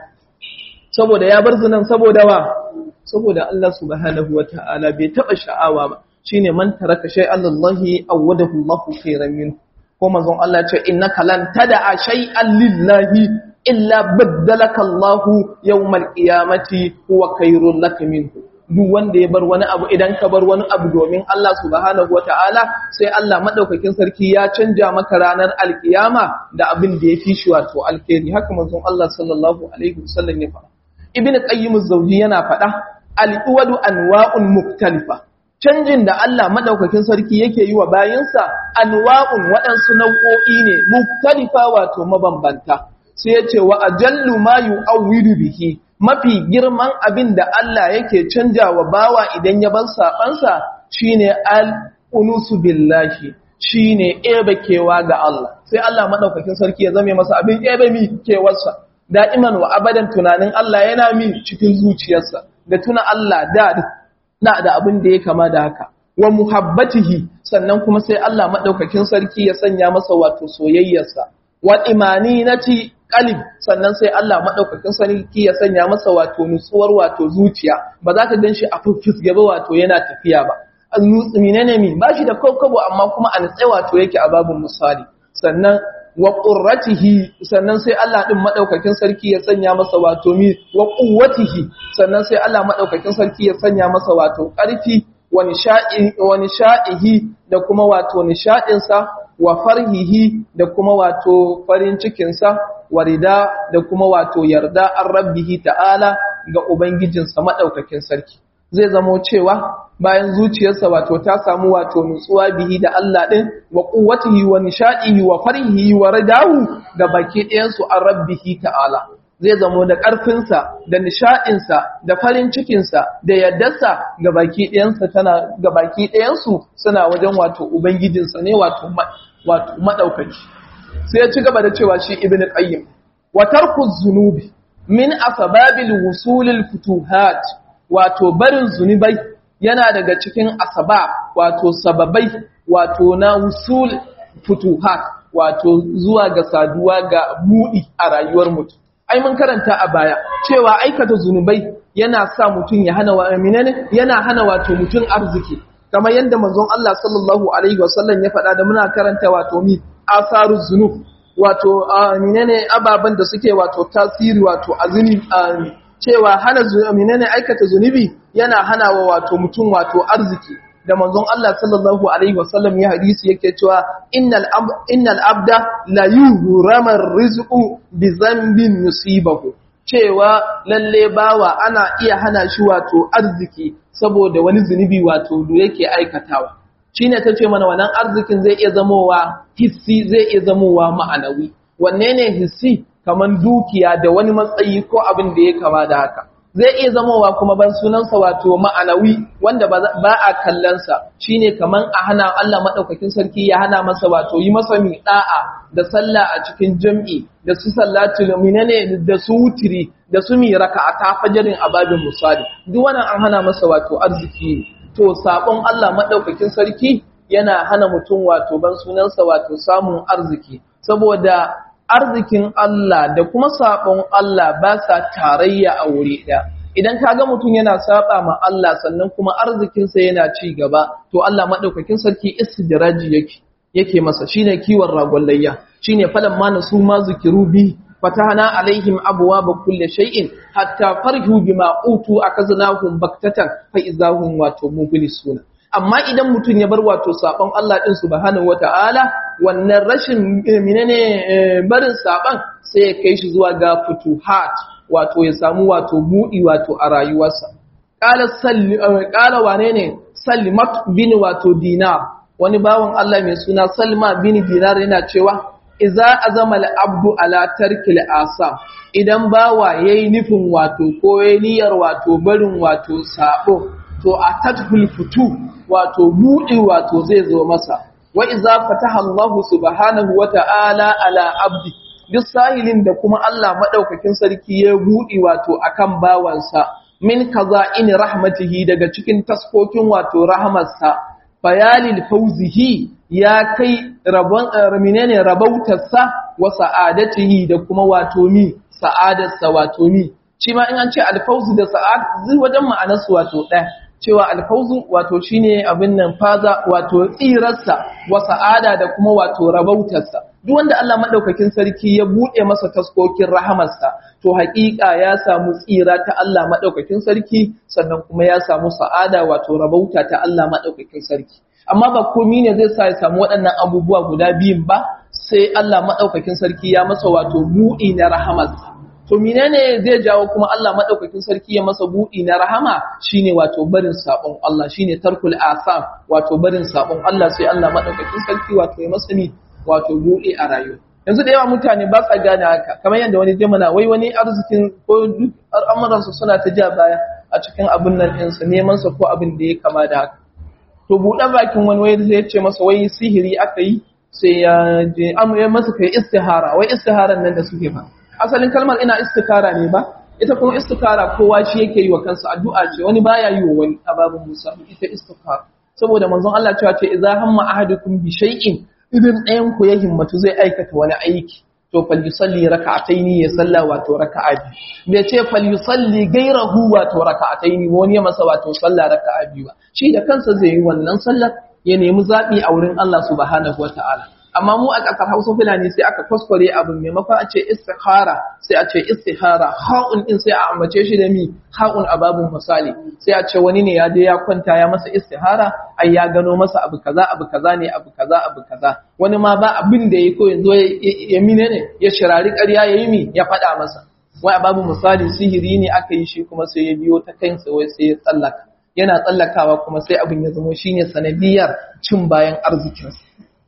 saboda ya bar zinan saboda wa saboda Allah subhanahu wata'ala bai taba sha'awa ba shine man taraka shay'an lillahi awadahu Allahu khairan min ko manzon Allah ce innaka lan tada'a shay'an lillahi illa baddalaka Allahu yawmal qiyamati huwa khairul lak minhu duk wanda ya bar wani abu idan ka bar wani abu domin Allah subhanahu wata'ala sai Allah madaukakin sarki ya canja maka ranar alkiyama da abin da ya fi shi wato alkhairi haka manzon Allah sallallahu alaihi wasallam ya faɗa ibn qayyim az-zawji yana faɗa al-iwadu anwa'un muktalifa canjin da Allah madaukakin sarki yake yi wa bayinsa anwa'un waɗansu nau'o'i ne muktalifa wato mabambanta sai ya ce wa ajallu ma yu'awwidu bihi mafi girman abin da Allah yake canja wa bawa idan ya bar sabansa shine al-unusu billahi shine ebe kewa ga Allah sai Allah madaukakin sarki ya zame masa abin ebe mi kewarsa da'iman wa abadan tunanin Allah yana mi cikin zuciyarsa da tuna Allah da na da abin da ya kama da haka wa muhabbatihi sannan kuma sai Allah madaukakin sarki ya sanya masa wato soyayyarsa wa imaninati qalb sannan sai Allah madaukakin sarki ya sanya masa wato nutsuwar wato zuciya ba za ka ganshi a fufus gaba wato yana tafiya ba menene mi ba shi da kokobo amma kuma a nutse wato yake a babun misali sannan wa qurratihi sannan sai Allah din madaukakin sarki ya sanya masa wato mi wa quwwatihi sannan sai Allah madaukakin sarki ya sanya masa wato ƙarfi wa nisha'i wa nisha'ihi da kuma wato nishadin sa wa farhihi da kuma wato farin cikin sa wa rida da kuma wato yarda an rabbihi ta'ala ga ubangijinsa madaukakin sarki zai zamo cewa bayan zuciyarsa wato ta samu wato nutsuwa bihi da Allah din wa quwwatihi wa nishadihi wa farihi wa ridahu da baki ɗayan su an rabbihi ta'ala zai zamo da ƙarfinsa da nishadinsa da farin cikinsa da yaddarsa ga baki ɗayansa tana ga baki ɗayansu suna wajen wato ubangijinsa ne wato wato madaukaki sai ya ci gaba da cewa shi ibnu qayyim wa tarku zunubi min asbabil wusulil futuhat wato barin zunubai yana daga cikin asaba wato sababai wato na wusul futuhat wato zuwa ga saduwa ga buɗi a rayuwar mutum ai mun karanta a baya cewa aikata zunubai yana sa mutum ya hana wa menene yana hana wato mutum arziki kamar yadda manzon Allah sallallahu alaihi wasallam ya faɗa da muna karanta wato mi asaru zunub wato menene ababan da suke wato tasiri wato azumi cewa hana menene aikata zunubi yana hana wa wato mutum wato arziki da manzon Allah sallallahu alaihi wasallam ya hadisi yake cewa innal innal abda la yuhrama rizqu bi dhanbin yusibahu cewa lalle bawa ana iya hana shi wato arziki saboda wani zunubi wato da yake aikatawa shine tace mana wannan arzikin zai iya zamowa hissi zai iya zamowa ma'anawi wanne ne hissi kaman dukiya da wani matsayi ko abin da ya kama da haka zai iya zamowa kuma ban sunansa wato ma'anawi wanda ba a kallonsa shine kaman a hana Allah madaukakin sarki ya hana masa wato yi masa mi da'a da sallah a cikin jam'i da su sallatul minane da su wutiri da su mi raka'ata fajarin ababin misali duk wannan an hana masa wato arziki to sabon Allah madaukakin sarki yana hana mutum wato ban sunansa wato samun arziki saboda arzikin Allah da kuma sabon Allah ba sa tarayya a wuri ɗaya. Idan ka ga mutum yana saba ma Allah sannan kuma arzikinsa yana ci gaba, to Allah maɗaukakin sarki istidraji yake yake masa shine kiwon ragon layya shine falan ma nasu ma zikiru bi fatahna alaihim abwaaba kulli shay'in hatta farhu bima utu akaznahum baktatan fa izahum wato mublisuna amma idan mutum ya bar wato sabon Allah din subhanahu wataala wannan rashin menene barin saban sai ya kai shi zuwa ga futuhat wato ya samu wato budi wato a rayuwarsa qala salli qala wane ne sallimat bin wato dinar wani bawon Allah mai suna salma bin dinar yana cewa iza azama al-abdu ala tarkil asa idan bawa yayi nufin wato ko yayi niyyar wato barin wato sabo to a tadhul futu wato budi wato zai zo masa wa iza fataha Allah subhanahu wa ta'ala ala abdi duk sahilin da kuma Allah madaukakin sarki ya budi wato akan bawansa min kaza in rahmatihi daga cikin taskokin wato rahmarsa bayalil fauzihi ya kai rabon menene rabautarsa wa sa'adatihi da kuma wato mi sa'adarsa wato mi shi ma in an ce alfauzu da sa'ad zai wajen ma'anarsu wato ɗaya cewa alfauzu wato shine abin nan faza wato tsirarsa wa sa'ada da kuma wato rabautarsa duk wanda Allah madaukakin sarki ya bude masa taskokin rahamarsa to haƙiƙa ya samu tsira ta Allah madaukakin sarki sannan kuma ya samu sa'ada wato rabauta ta Allah madaukakin sarki amma ba komai ne zai sa ya samu waɗannan abubuwa guda biyun ba sai Allah madaukakin sarki ya masa wato buɗi na rahamarsa to menene zai jawo kuma Allah madaukakin sarki ya masa buɗi na rahama shine wato barin sabon Allah shine tarkul asam wato barin sabon Allah sai Allah madaukakin sarki wato ya masa ni wato buɗi a rayuwa yanzu da yawa mutane ba sa gane haka kamar yadda wani jimana wai wani arzikin ko duk al'amuransu suna ta ja baya a cikin abin nan ɗinsa neman sa ko abin da ya kama da haka to buɗe bakin wani wai zai ce masa wai sihiri aka yi sai ya je amma masa kai istihara wai istiharan nan da suke fa asalin kalmar ina istikara ne ba ita kuma istikara kowa shi yake yi wa kansa addu'a ce wani baya yi wa wani a babin musa ita istikara saboda manzon Allah cewa ce idza hamma ahadukum bi shay'in idan ɗayan ku ya himmatu zai aikata wani aiki to fal yusalli raka'ataini ya salla wato raka'a biyu bai ce fal yusalli gairahu wato raka'ataini wani ya masa wato salla raka'a biyu ba shi da kansa zai yi wannan sallar ya nemi zabi a wurin Allah subhanahu wataala amma mu a ƙasar Hausa Fulani sai aka kwaskware abin maimakon a ce istikhara sai a ce istihara ha'un din sai a ambace shi da mi ha'un a babun misali sai a ce wani ne ya je ya kwanta ya masa istihara ai ya gano masa abu kaza abu kaza ne abu kaza abu kaza wani ma ba abin da yayi ko yanzu ya mine ne ya shirari ƙarya yayi mi ya faɗa masa wai a babun misali sihiri ne aka yi shi kuma sai ya biyo ta kansa wai sai ya tsallaka yana tsallakawa kuma sai abin ya zama shine sanadiyar cin bayan arzikinsa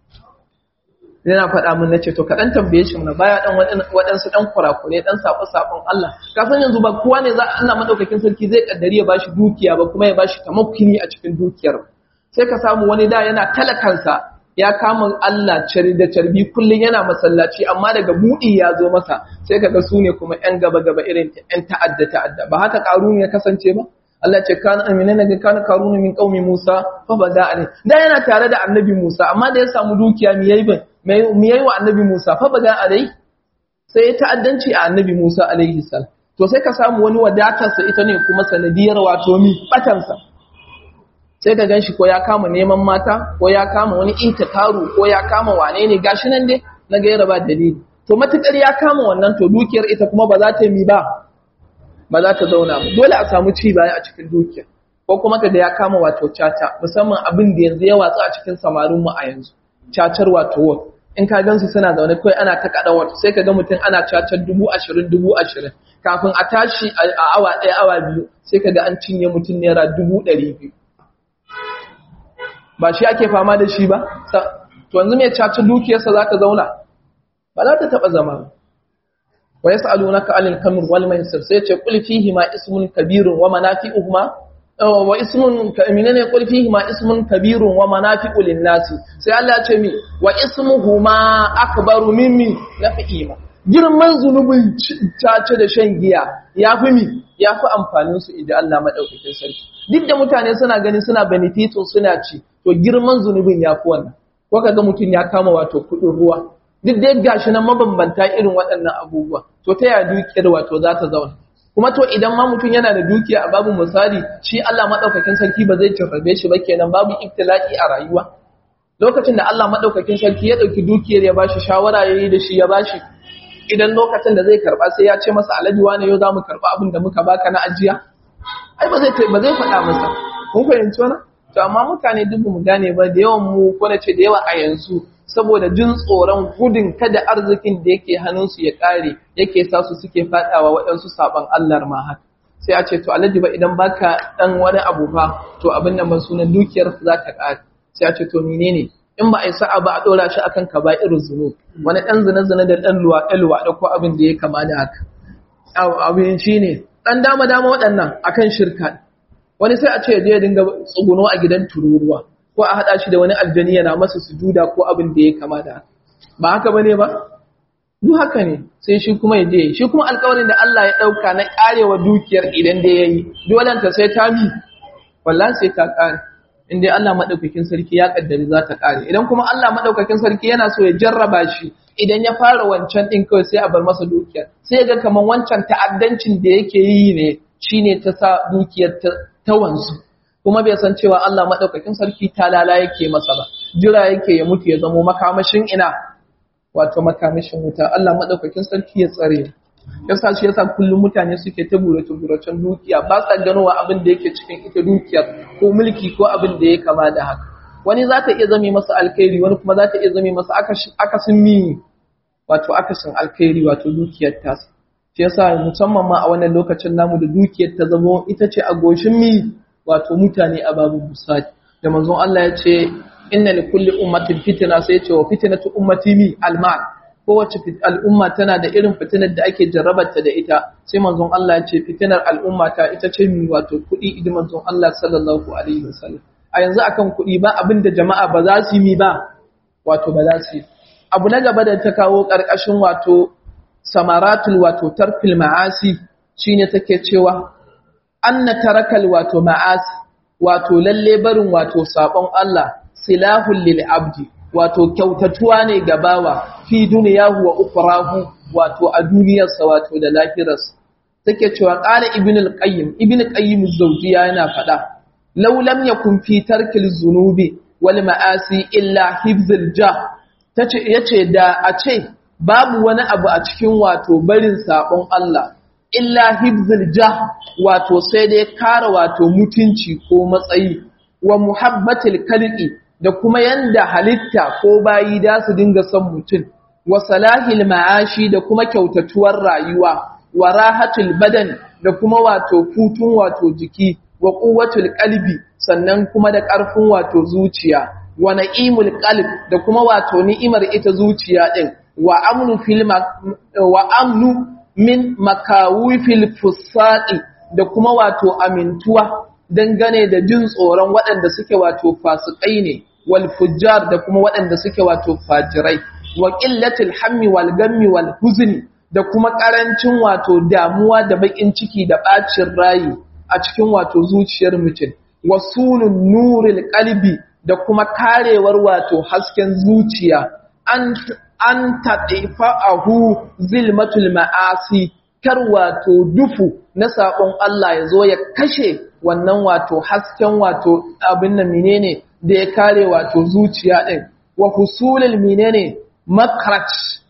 yana faɗa mun nace to kaɗan tambaye shi mana baya dan waɗansu ɗan kurakure ɗan saɓo saɓon Allah kafin yanzu ba kowa ne za Allah madaukakin sarki zai kaddari ya bashi dukiya ba kuma ya bashi tamakkuni a cikin dukiyar sai ka samu wani da yana talakansa ya kama Allah cari da carbi kullun yana masallaci amma daga buɗi ya zo masa sai kaga su ne kuma ƴan gaba gaba irin ƴan ta'adda ta'adda ba haka ƙaruni ya kasance ba Allah ce kana amina ga kana karuna min qaumi Musa fa bada alai da yana tare da annabi Musa amma da ya samu dukiya mi yayi mi yayi wa annabi Musa fa bada alai sai ya ta'addanci a annabi Musa alaihi salam to sai ka samu wani wadatarsa ita ne kuma sanadiyar wato mi batansa sai ka ganshi ko ya kama neman mata ko ya kama wani intikaru ko ya kama wane ne gashi nan dai na gaira ba dalili to matukar ya kama wannan to dukiyar ita kuma ba za ta mi ba ba za ta zauna ba dole a samu ci baya a cikin dukiyar ko kuma kaga ya kama wato caca musamman abin da yanzu ya watsa a cikin samarin mu a yanzu cacar wato wat in ka gansu suna zaune kai ana ta kada wato sai ka ga mutum ana cacar dubu ashirin dubu ashirin kafin a tashi a awa ɗaya awa biyu sai ka ga an cinye mutum naira dubu ɗari biyu ba shi ake fama da shi ba to yanzu mai cacar dukiyarsa za ta zauna ba za ta taɓa zama ba wa yas'alunaka 'anil khamr wal maisir sai ce qul fihi ma ismun kabirun wa manafi'uhuma wa ismun minene qul fihi ma ismun kabirun wa manafi'u lin-nas sai Allah ya ce mi wa ismuhuma akbaru mimmi nafi'ima girman zunubin cace da shan giya yafi mi yafi amfanin su idan Allah madaukakin sarki duk da mutane suna gani suna benefito suna ci to girman zunubin yafi wannan ko kaga mutun ya kama wato kudin ruwa duk dai gashi nan mabambanta irin waɗannan abubuwa to ta yaya dukiyar wato za ta zauna kuma to idan ma mutum yana da dukiya a babu misali shi Allah madaukakin sarki ba zai jarrabe shi ba kenan babu ibtila'i a rayuwa lokacin da Allah madaukakin sarki ya dauki dukiyar ya bashi shawara yayi da shi ya bashi idan lokacin da zai karba sai ya ce masa alhaji wani yau zamu karba abin da muka baka na ajiya ai ba zai ba zai faɗa masa mun fahimci wannan to amma mutane duk mu gane ba da yawan mu ko na ce da yawa a yanzu saboda jin tsoron gudun kada arzikin da yake hannunsu ya ƙare yake sa su suke faɗawa waɗansu saɓon Allah ma haka sai a ce to alhaji ba idan baka ɗan wani abu ba to abin nan ba sunan dukiyar za ta ƙare sai a ce to menene in ba a yi sa'a ba a ɗora shi akan ka ba irin zunu wani ɗan zina zina da ɗan luwa ɗan luwa ko abin da ya kama da haka abin shi ne ɗan dama dama waɗannan akan shirka wani sai a ce ya je ya dinga tsuguno a gidan tururuwa ko a haɗa shi da wani aljani yana masa sujuda ko abin da ya kama da ba haka ba ne ba? duk haka ne sai shi kuma ya je shi kuma alkawarin da Allah ya ɗauka na ƙarewa dukiyar idan da ya yi dolanta sai ta mi wallan sai ta ƙare inda Allah maɗaukakin sarki ya ƙaddari za ta ƙare idan kuma Allah maɗaukakin sarki yana so ya jarraba shi idan ya fara wancan ɗin kawai sai a bar masa dukiyar sai ya ga kamar wancan ta'addancin da yake yi ne shine ta sa dukiyar ta wanzu kuma bai san cewa Allah madaukakin sarki talala yake masa ba jira yake ya mutu ya zamo makamashin ina wato makamashin wuta Allah madaukakin sarki ya tsare yasa shi yasa kullum mutane suke ta burace buracen dukiya ba sa ganowa abin da yake cikin ita dukiyar ko mulki ko abin da ya kama da haka wani za ta iya zame masa alkhairi wani kuma za ta iya zame masa akasin mi wato akasin alkhairi wato dukiyar tasa shi yasa musamman ma a wannan lokacin namu da dukiyar ta zamo ita ce a goshin mi wato mutane a babu busadi da manzon Allah ya ce inna li kulli ummatin fitna sai ya ce wa fitnatu ummati mi almal kowace al'umma tana da irin fitinar da ake jarrabarta da ita sai manzon Allah ya ce fitinar al'umma ta ita ce mi wato kuɗi idan manzon Allah sallallahu alaihi wasallam a yanzu akan kuɗi ba abin da jama'a ba za su yi mi ba wato ba za su yi abu na gaba da ta kawo ƙarƙashin wato samaratul wato tarfil ma'asi shine take cewa anna tarakal wato ma'asi wato lalle barin wato sabon Allah silahul lil abdi wato kyautatuwa ne ga bawa fi duniyahu wa ukhrahu wato a duniyarsa wato da lahirarsa take cewa qala ibn al-qayyim ibn qayyim az-zawjiyya yana fada law lam yakun fi tarkil zunubi wal ma'asi illa hibzul jah tace yace da a ce babu wani abu a cikin wato barin sabon Allah illa hibzul jah wato sai dai kare wato mutunci ko matsayi wa muhabbatil khalqi da kuma yanda halitta ko bayi da su dinga son mutum wa salahil ma'ashi da kuma kyautatuwar rayuwa wa rahatul badan da kuma wato futun wato jiki wa quwwatul qalbi sannan kuma da ƙarfin wato zuciya wa na'imul qalb da kuma wato ni'imar ita zuciya din wa amnu fil wa amnu min makawifil fusaqi da kuma wato amintuwa dangane da jin tsoron waɗanda suke wato fasikai ne wal fujjar da kuma waɗanda suke wato fajirai wa qillatil hammi wal gammi wal huzni da kuma karancin wato damuwa da bakin ciki da bacin rayi a cikin wato zuciyar mutum wasulun nuril qalbi da kuma karewar wato hasken zuciya an an taɗifa'ahu zilmatul ma'asi kar wato dufu na saƙon Allah ya zo ya kashe wannan wato hasken wato abin nan menene da ya kare wato zuciya ɗin wa husulul menene makrach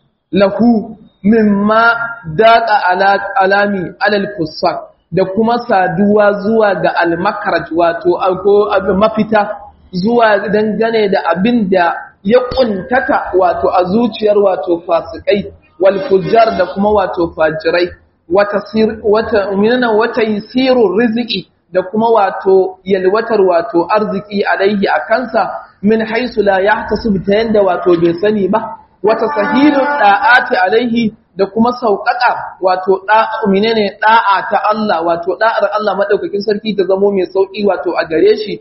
lahu mimma daqa alami alal fusaq da kuma saduwa zuwa ga al-makraj wato abin mafita zuwa dangane da abin da ya kuntata wato a zuciyar wato fasikai wal fujjar da kuma wato fajirai wata sir wata minna wata yisiru rizqi da kuma wato yalwatar wato arziki alaihi akansa min haisu la yahtasib ta yanda wato bai sani ba wata sahilu da'ati alaihi da kuma sauƙaƙa wato da menene da'a ta Allah wato da'ar Allah madaukakin sarki ta zamo mai sauki wato a gare shi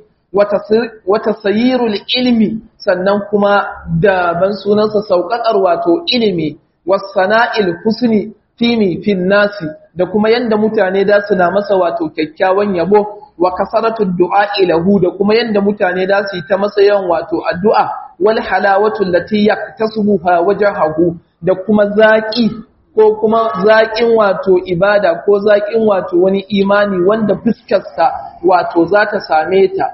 wata sayirul ilmi sannan kuma da ban sunansa sauƙaƙar wato ilimi wasana'il husni fimi fin nasi da kuma yanda mutane da su na masa wato kyakkyawan yabo wa kasaratu du'a ilahu da kuma yanda mutane da su yi ta masa yawan wato addu'a wal halawatu allati yaktasubuha wajhahu da kuma zaki ko kuma zaƙin wato ibada ko zaƙin wato wani imani wanda fuskarsa wato za ta same ta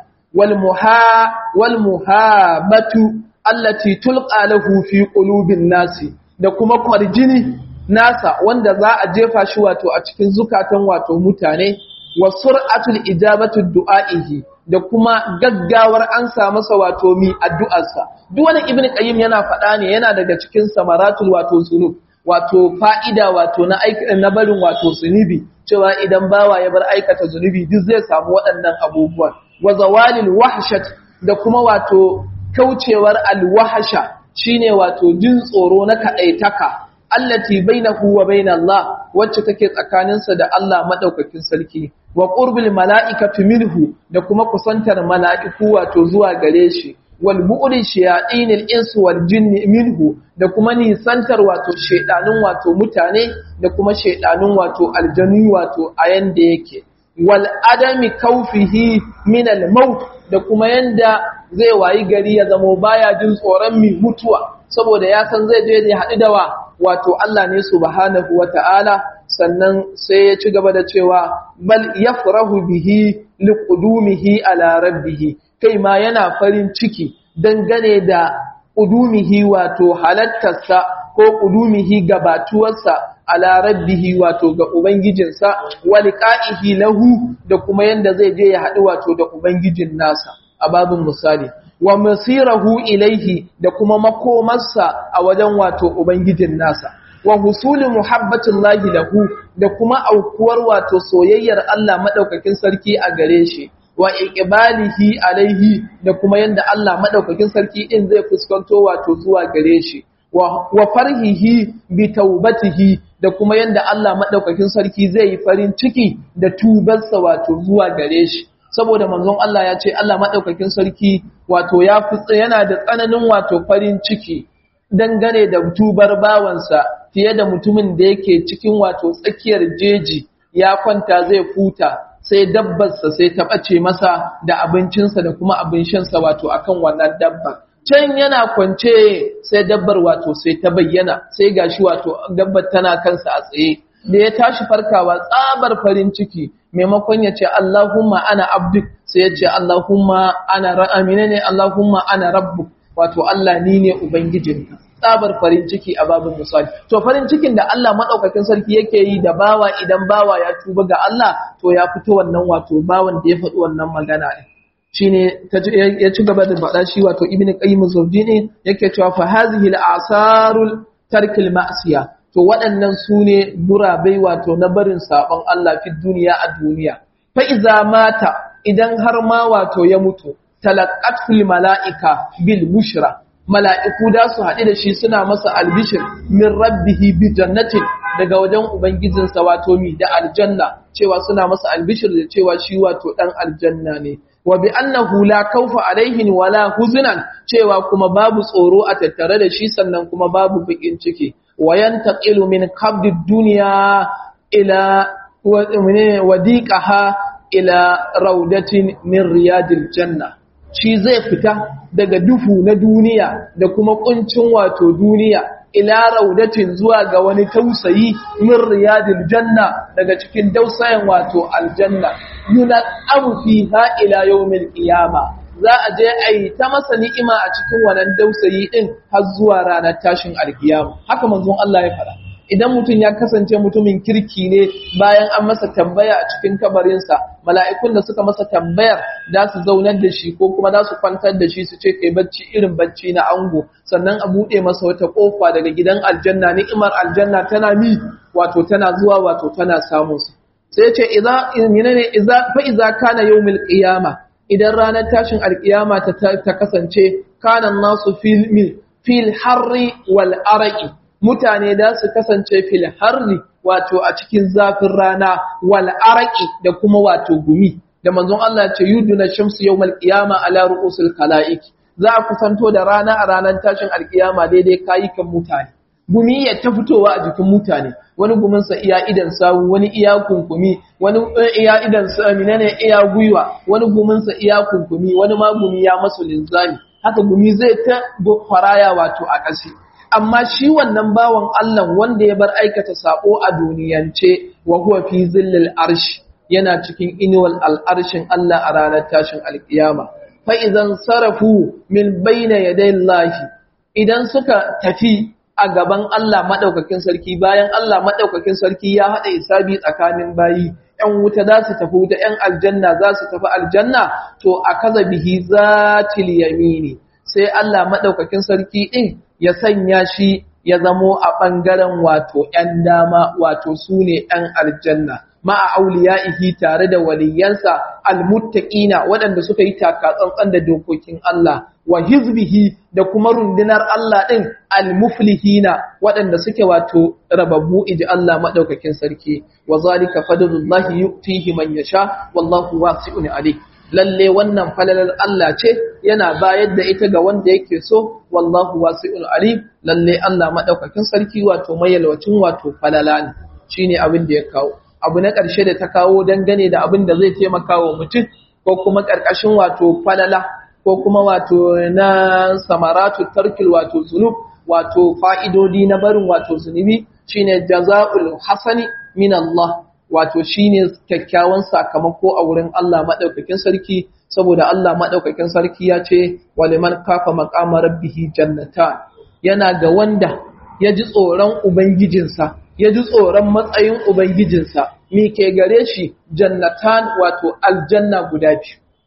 walmuhabatu allati tulqa lahu fi qulubin nasi da kuma kwarjini nasa wanda za a jefa shi wato a cikin zukatan wato mutane wa sur'atul ijabatu du'aihi da kuma gaggawar an sa masa wato mi addu'arsa duk wani ibnu qayyim yana faɗa ne yana daga cikin samaratul wato zunub wato fa'ida wato na na barin wato zunubi cewa idan bawa ya bar aikata zunubi duk zai samu waɗannan abubuwan wa zawalil wahshat da kuma wato kaucewar alwahsha shine wato jin tsoro na kadaitaka allati bainahu wa bain Allah wacce take tsakaninsa da Allah madaukakin sarki wa qurbil mala'ikati minhu da kuma kusantar mala'iku wato zuwa gare shi wal bu'ri shayatinil insi wal jinni minhu da kuma nisantar wato shedanun wato mutane da kuma shedanun wato aljanu wato a yanda yake wal adami kaufihi min al maut da kuma yanda zai wayi gari ya zamo baya jin tsoron mi mutuwa saboda ya san zai je ya haɗu da wa wato Allah ne subhanahu wata'ala sannan sai ya ci gaba da cewa bal yafrahu bihi liqudumihi ala rabbih kai ma yana farin ciki dangane da qudumihi wato halattarsa ko qudumihi gabatuwarsa ala rabbihi wato ga ubangijinsa wa liqa'ihi lahu da kuma yanda zai je ya haɗu wato da ubangijin nasa a babin misali wa masirahu ilaihi da kuma makomarsa a wajen wato ubangijin nasa wa husuli muhabbatillahi lahu da kuma aukuwar wato soyayyar Allah madaukakin sarki a gare shi wa iqbalihi alaihi da kuma yanda Allah madaukakin sarki din zai fuskanto wato zuwa gare shi wa farhihi bi taubatihi da kuma yanda Allah madaukakin sarki zai yi farin ciki da tubarsa wato zuwa gare shi saboda manzon Allah ya ce Allah madaukakin sarki wato ya fi yana da tsananin wato farin ciki dangane da tubar bawansa fiye da mutumin da yake cikin wato tsakiyar jeji ya kwanta zai futa sai dabbarsa sai ta ɓace masa da abincinsa da kuma abin shansa wato akan wannan dabba can yana kwance sai dabbar wato sai ta bayyana sai gashi wato dabbar tana kansa a tsaye da ya tashi farkawa tsabar farin ciki maimakon ya ce Allahumma ana abduk sai ya ce Allahumma ana ra'amina ne Allahumma ana rabbuk wato Allah ni ne ubangijinka tsabar farin ciki a babin misali to farin cikin da Allah madaukakin sarki yake yi da bawa idan bawa ya tuba ga Allah to ya fito wannan wato bawan da ya faɗi wannan magana ne shine ya ci gaba da faɗa shi wato ibnu qayyim zawjini yake cewa fa hazihi al-asarul tarkil ma'siya to waɗannan su ne gurabai wato na barin sabon Allah fi duniya a duniya fa iza mata idan har ma wato ya mutu talaqatul mala'ika bil bushra mala'iku da su haɗu da shi suna masa albishir min rabbihi bi jannatin daga wajen ubangijinsa wato mi da aljanna cewa suna masa albishir da cewa shi wato dan aljanna ne wa bi annahu la khawfa alaihin wala huznan cewa kuma babu tsoro a tattare da shi sannan kuma babu bakin ciki wa yantaqilu min qabdi dunya ila wadiqaha ila raudatin min riyadil janna shi zai fita daga dufu na duniya da kuma kuncin wato duniya ila raudatin zuwa ga wani tausayi min riyadil janna daga cikin dausayen wato aljanna yuna abu fiha ila yawmil qiyama za a je a yi ta masa ni'ima a cikin wannan dausayi din har zuwa ranar tashin alkiyama haka manzon Allah ya faɗa idan mutum ya kasance mutumin kirki ne bayan an masa tambaya a cikin kabarinsa mala'ikun da suka masa tambayar da su zaunar da shi ko kuma da su kwantar da shi su ce kai bacci irin bacci na ango sannan a buɗe masa wata ƙofa daga gidan aljanna ni'imar aljanna tana mi wato tana zuwa wato tana samun su sai ce idza menene idza fa idza kana yawmil qiyama idan ranar tashin alkiyama ta, ta kasance kana nasu fil fil harri wal araqi mutane da su kasance fil harri wato a cikin zafin rana wal araqi da kuma wato gumi da manzon Allah ya ce yuduna shamsu yawmal qiyama ala ru'usil khalaiq za a kusanto da rana a ranar tashin alkiyama daidai kayukan mutane gumi ya ta fitowa a jikin mutane wani guminsa iya idan sawu wani iya kunkumi wani iya idan sami ne iya gwiwa wani guminsa iya kunkumi wani ma gumi ya masu linzami haka gumi zai ta faraya wato a ƙasi amma shi wannan bawan Allah wanda ya bar aikata sabo a duniyance wa huwa fi zillil arsh yana cikin inuwal al'arshin Allah a ranar tashin alkiyama fa idan sarafu min bayna yaday Allah idan suka tafi a gaban Allah madaukakin sarki bayan Allah madaukakin sarki ya hada isabi tsakanin bayi ‘yan wuta za su tafi wuta, ‘yan aljanna za su tafi aljanna, to a kaza bihi zatil yamini, sai Allah maɗaukakin sarki ɗin ya sanya shi ya zamo a ɓangaren wato ‘yan dama wato su ne ‘yan aljanna. Ma'a auliya'ihi tare da waliyansa almuttaƙina waɗanda suka yi takatsantsan da dokokin Allah, wa hizbihi da kuma rundunar Allah ɗin almuflihina waɗanda suke wato rababbu iji Allah maɗaukakin sarki, wa zalika fadlullahi yu'tihi man yasha wallahu wasi'un alim. lalle wannan falalar Allah ce yana bayar da ita ga wanda yake so wallahu wasi'ul alim lalle Allah madaukakin sarki wato mayalwacin wato falala ne shine abin da ya kawo abu na ƙarshe da ta kawo dangane da abin da zai taimaka wa mutum ko kuma ƙarƙashin wato falala ko kuma wato na samaratu tarkil wato zunub wato fa'idodi na barin wato zunubi shine jaza'ul hasani min Allah wato shine kyakkyawan sakamako a wurin Allah madaukakin sarki saboda Allah madaukakin sarki ya ce waliman kafa maqama rabbih jannata yana ga wanda ya ji tsoron ubangijinsa ya ji tsoron matsayin ubangijinsa me ke gare shi jannatan wato aljanna guda biyu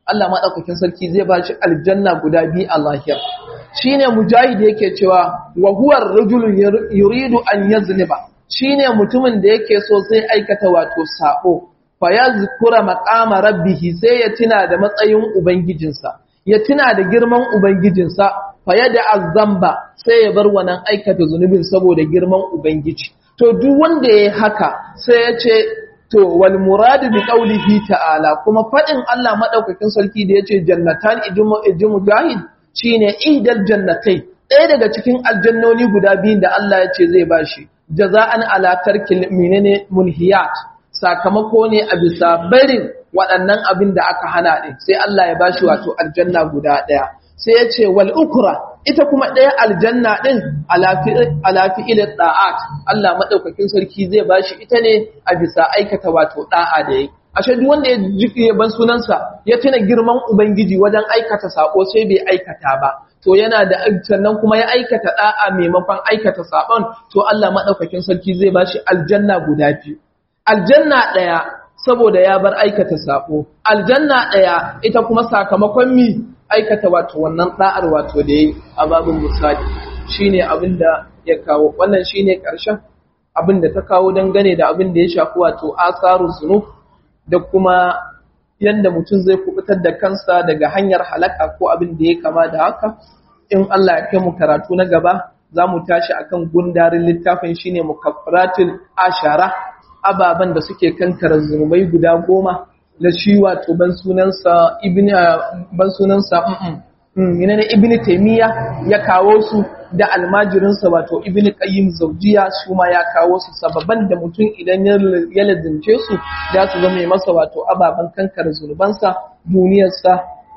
Allah madaukakin sarki zai ba shi aljanna guda biyu a lahira shine mujahid yake cewa wa huwa ar-rajulu yuridu an yazniba shine mutumin da yake so sai aikata wato sabo fa yazkura maqama rabbih sai ya tuna da matsayin ubangijinsa ya tuna da girman ubangijinsa fa yada azamba sai ya bar wannan aikata zunubin saboda girman ubangiji to duk wanda yayi haka sai ya ce to wal muradu bi qawlihi ta'ala kuma fadin Allah madaukakin sarki da yace jannatan ijumu ijumu jahid shine ihdal jannatai ɗaya daga cikin aljannoni guda biyun da Allah ya ce zai bashi jaza'an ala tarkil menene munhiyat sakamako ne a bisa barin waɗannan abin da aka hana ɗin sai Allah ya bashi wato aljanna guda ɗaya sai ya ce wal ukra ita kuma ɗaya aljanna ɗin alafi ilin ɗa'at Allah maɗaukakin sarki zai bashi ita ne a bisa aikata wato ɗa'a da ya ashe duk wanda ya jiƙe ban sunansa ya tuna girman ubangiji wajen aikata sako sai bai aikata ba to yana da sannan kuma ya aikata ɗa'a maimakon aikata sabon to Allah maɗaukakin sarki zai bashi aljanna guda biyu aljanna ɗaya saboda ya bar aikata sako aljanna ɗaya ita kuma sakamakon mi aikata wato wannan da'ar wato da yayi a babin misali shine abin da ya kawo wannan shine karshen abin da ta kawo dangane da abin da ya shafi wato asaru zunub da kuma yanda mutum zai kubutar da kansa daga hanyar halaka ko abin da ya kama da haka in Allah ya kai mu karatu na gaba za mu tashi akan gundarin littafin shine mukaffaratul ashara ababen da suke kankara zunubai guda goma da shi wato ban sunansa ibn ban sunansa ina ne ibn taymiya ya kawo su da almajirinsa wato ibn qayyim zawjiya su ma ya kawo su sababan da mutum idan ya lazimce su za su zama masa wato ababen kankara zunubansa duniyarsa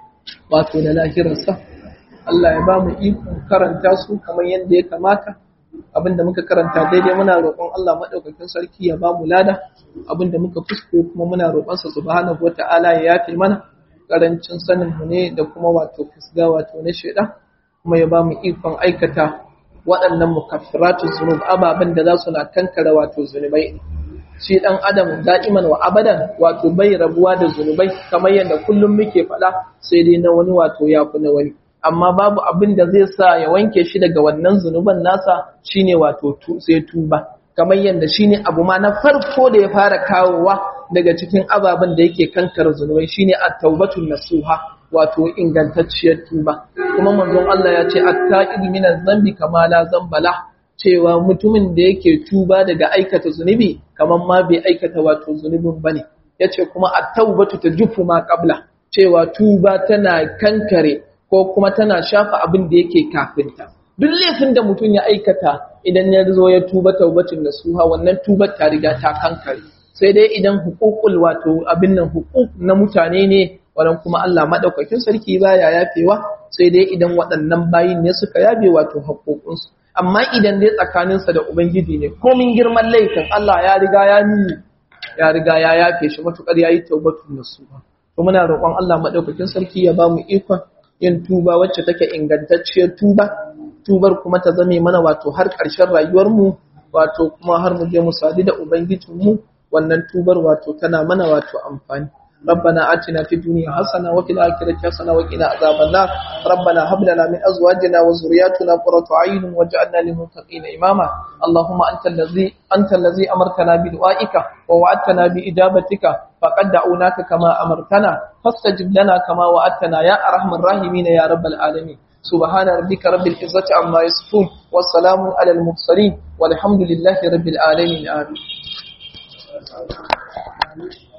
wato da lahirarsa Allah ya ba mu ikon karanta su kamar yadda ya kamata abinda muka karanta daidai muna roƙon Allah maɗaukakin sarki ya ba mu lada abinda muka fusko kuma muna roƙonsa subhanahu wata'ala ya yafe mana karancin sanin mu ne da kuma wato fisga wato na shaidan kuma ya ba mu ikon aikata waɗannan mukaffiratu zunub ababen da za su na kankara wato zunubai shi dan adam da'iman wa abadan wato bai rabuwa da zunubai kamar yadda kullum muke faɗa sai dai na wani wato ya fi na wani amma babu abin da zai sa ya wanke shi daga wannan zunuban nasa shine wato sai tuba kamar yadda shine abu ma na farko da ya fara kawowa daga cikin ababen da yake kankar zunubai shine at-taubatun nasuha wato ingantacciyar tuba kuma manzon Allah ya ce at-ta'ib min zambi kama la zambala cewa mutumin da yake tuba daga aikata zunubi kamar ma bai aikata wato zunubin bane yace kuma at-taubatu tajufu ma qabla cewa tuba tana kankare ko kuma tana shafa abin da yake kafinta duk laifin da mutum ya aikata idan ya zo ya tuba taubatin nasuha wannan tubar ta riga ta kankare sai dai idan hukukul wato abin nan hukuk na mutane ne wannan kuma Allah madaukakin sarki baya yafewa sai dai idan waɗannan bayin ne suka yabe wato haƙoƙinsu amma idan dai tsakaninsa da ubangiji ne komin girman laifin Allah ya riga ya ni ya riga ya yafe shi matukar yayi taubatun nasuha to muna roƙon Allah madaukakin sarki ya ba mu ikon yin tuba wacce take ingantacciyar tuba tubar kuma ta zame mana wato har ƙarshen rayuwarmu wato kuma har mu je mu sadu da ubangijinmu wannan tubar wato tana mana wato amfani ربنا آتنا في الدنيا حسنة وفي الآخرة حسنة وقنا عذاب النار ربنا هب لنا من أزواجنا وذرياتنا قرة أعين واجعلنا للمتقين إماما اللهم أنت الذي أنت الذي أمرتنا بدعائك ووعدتنا بإجابتك فقد دعوناك كما أمرتنا فاستجب لنا كما وعدتنا يا أرحم الراحمين يا رب العالمين سبحان ربك رب العزة عما يصفون والسلام على المرسلين والحمد لله رب العالمين آمين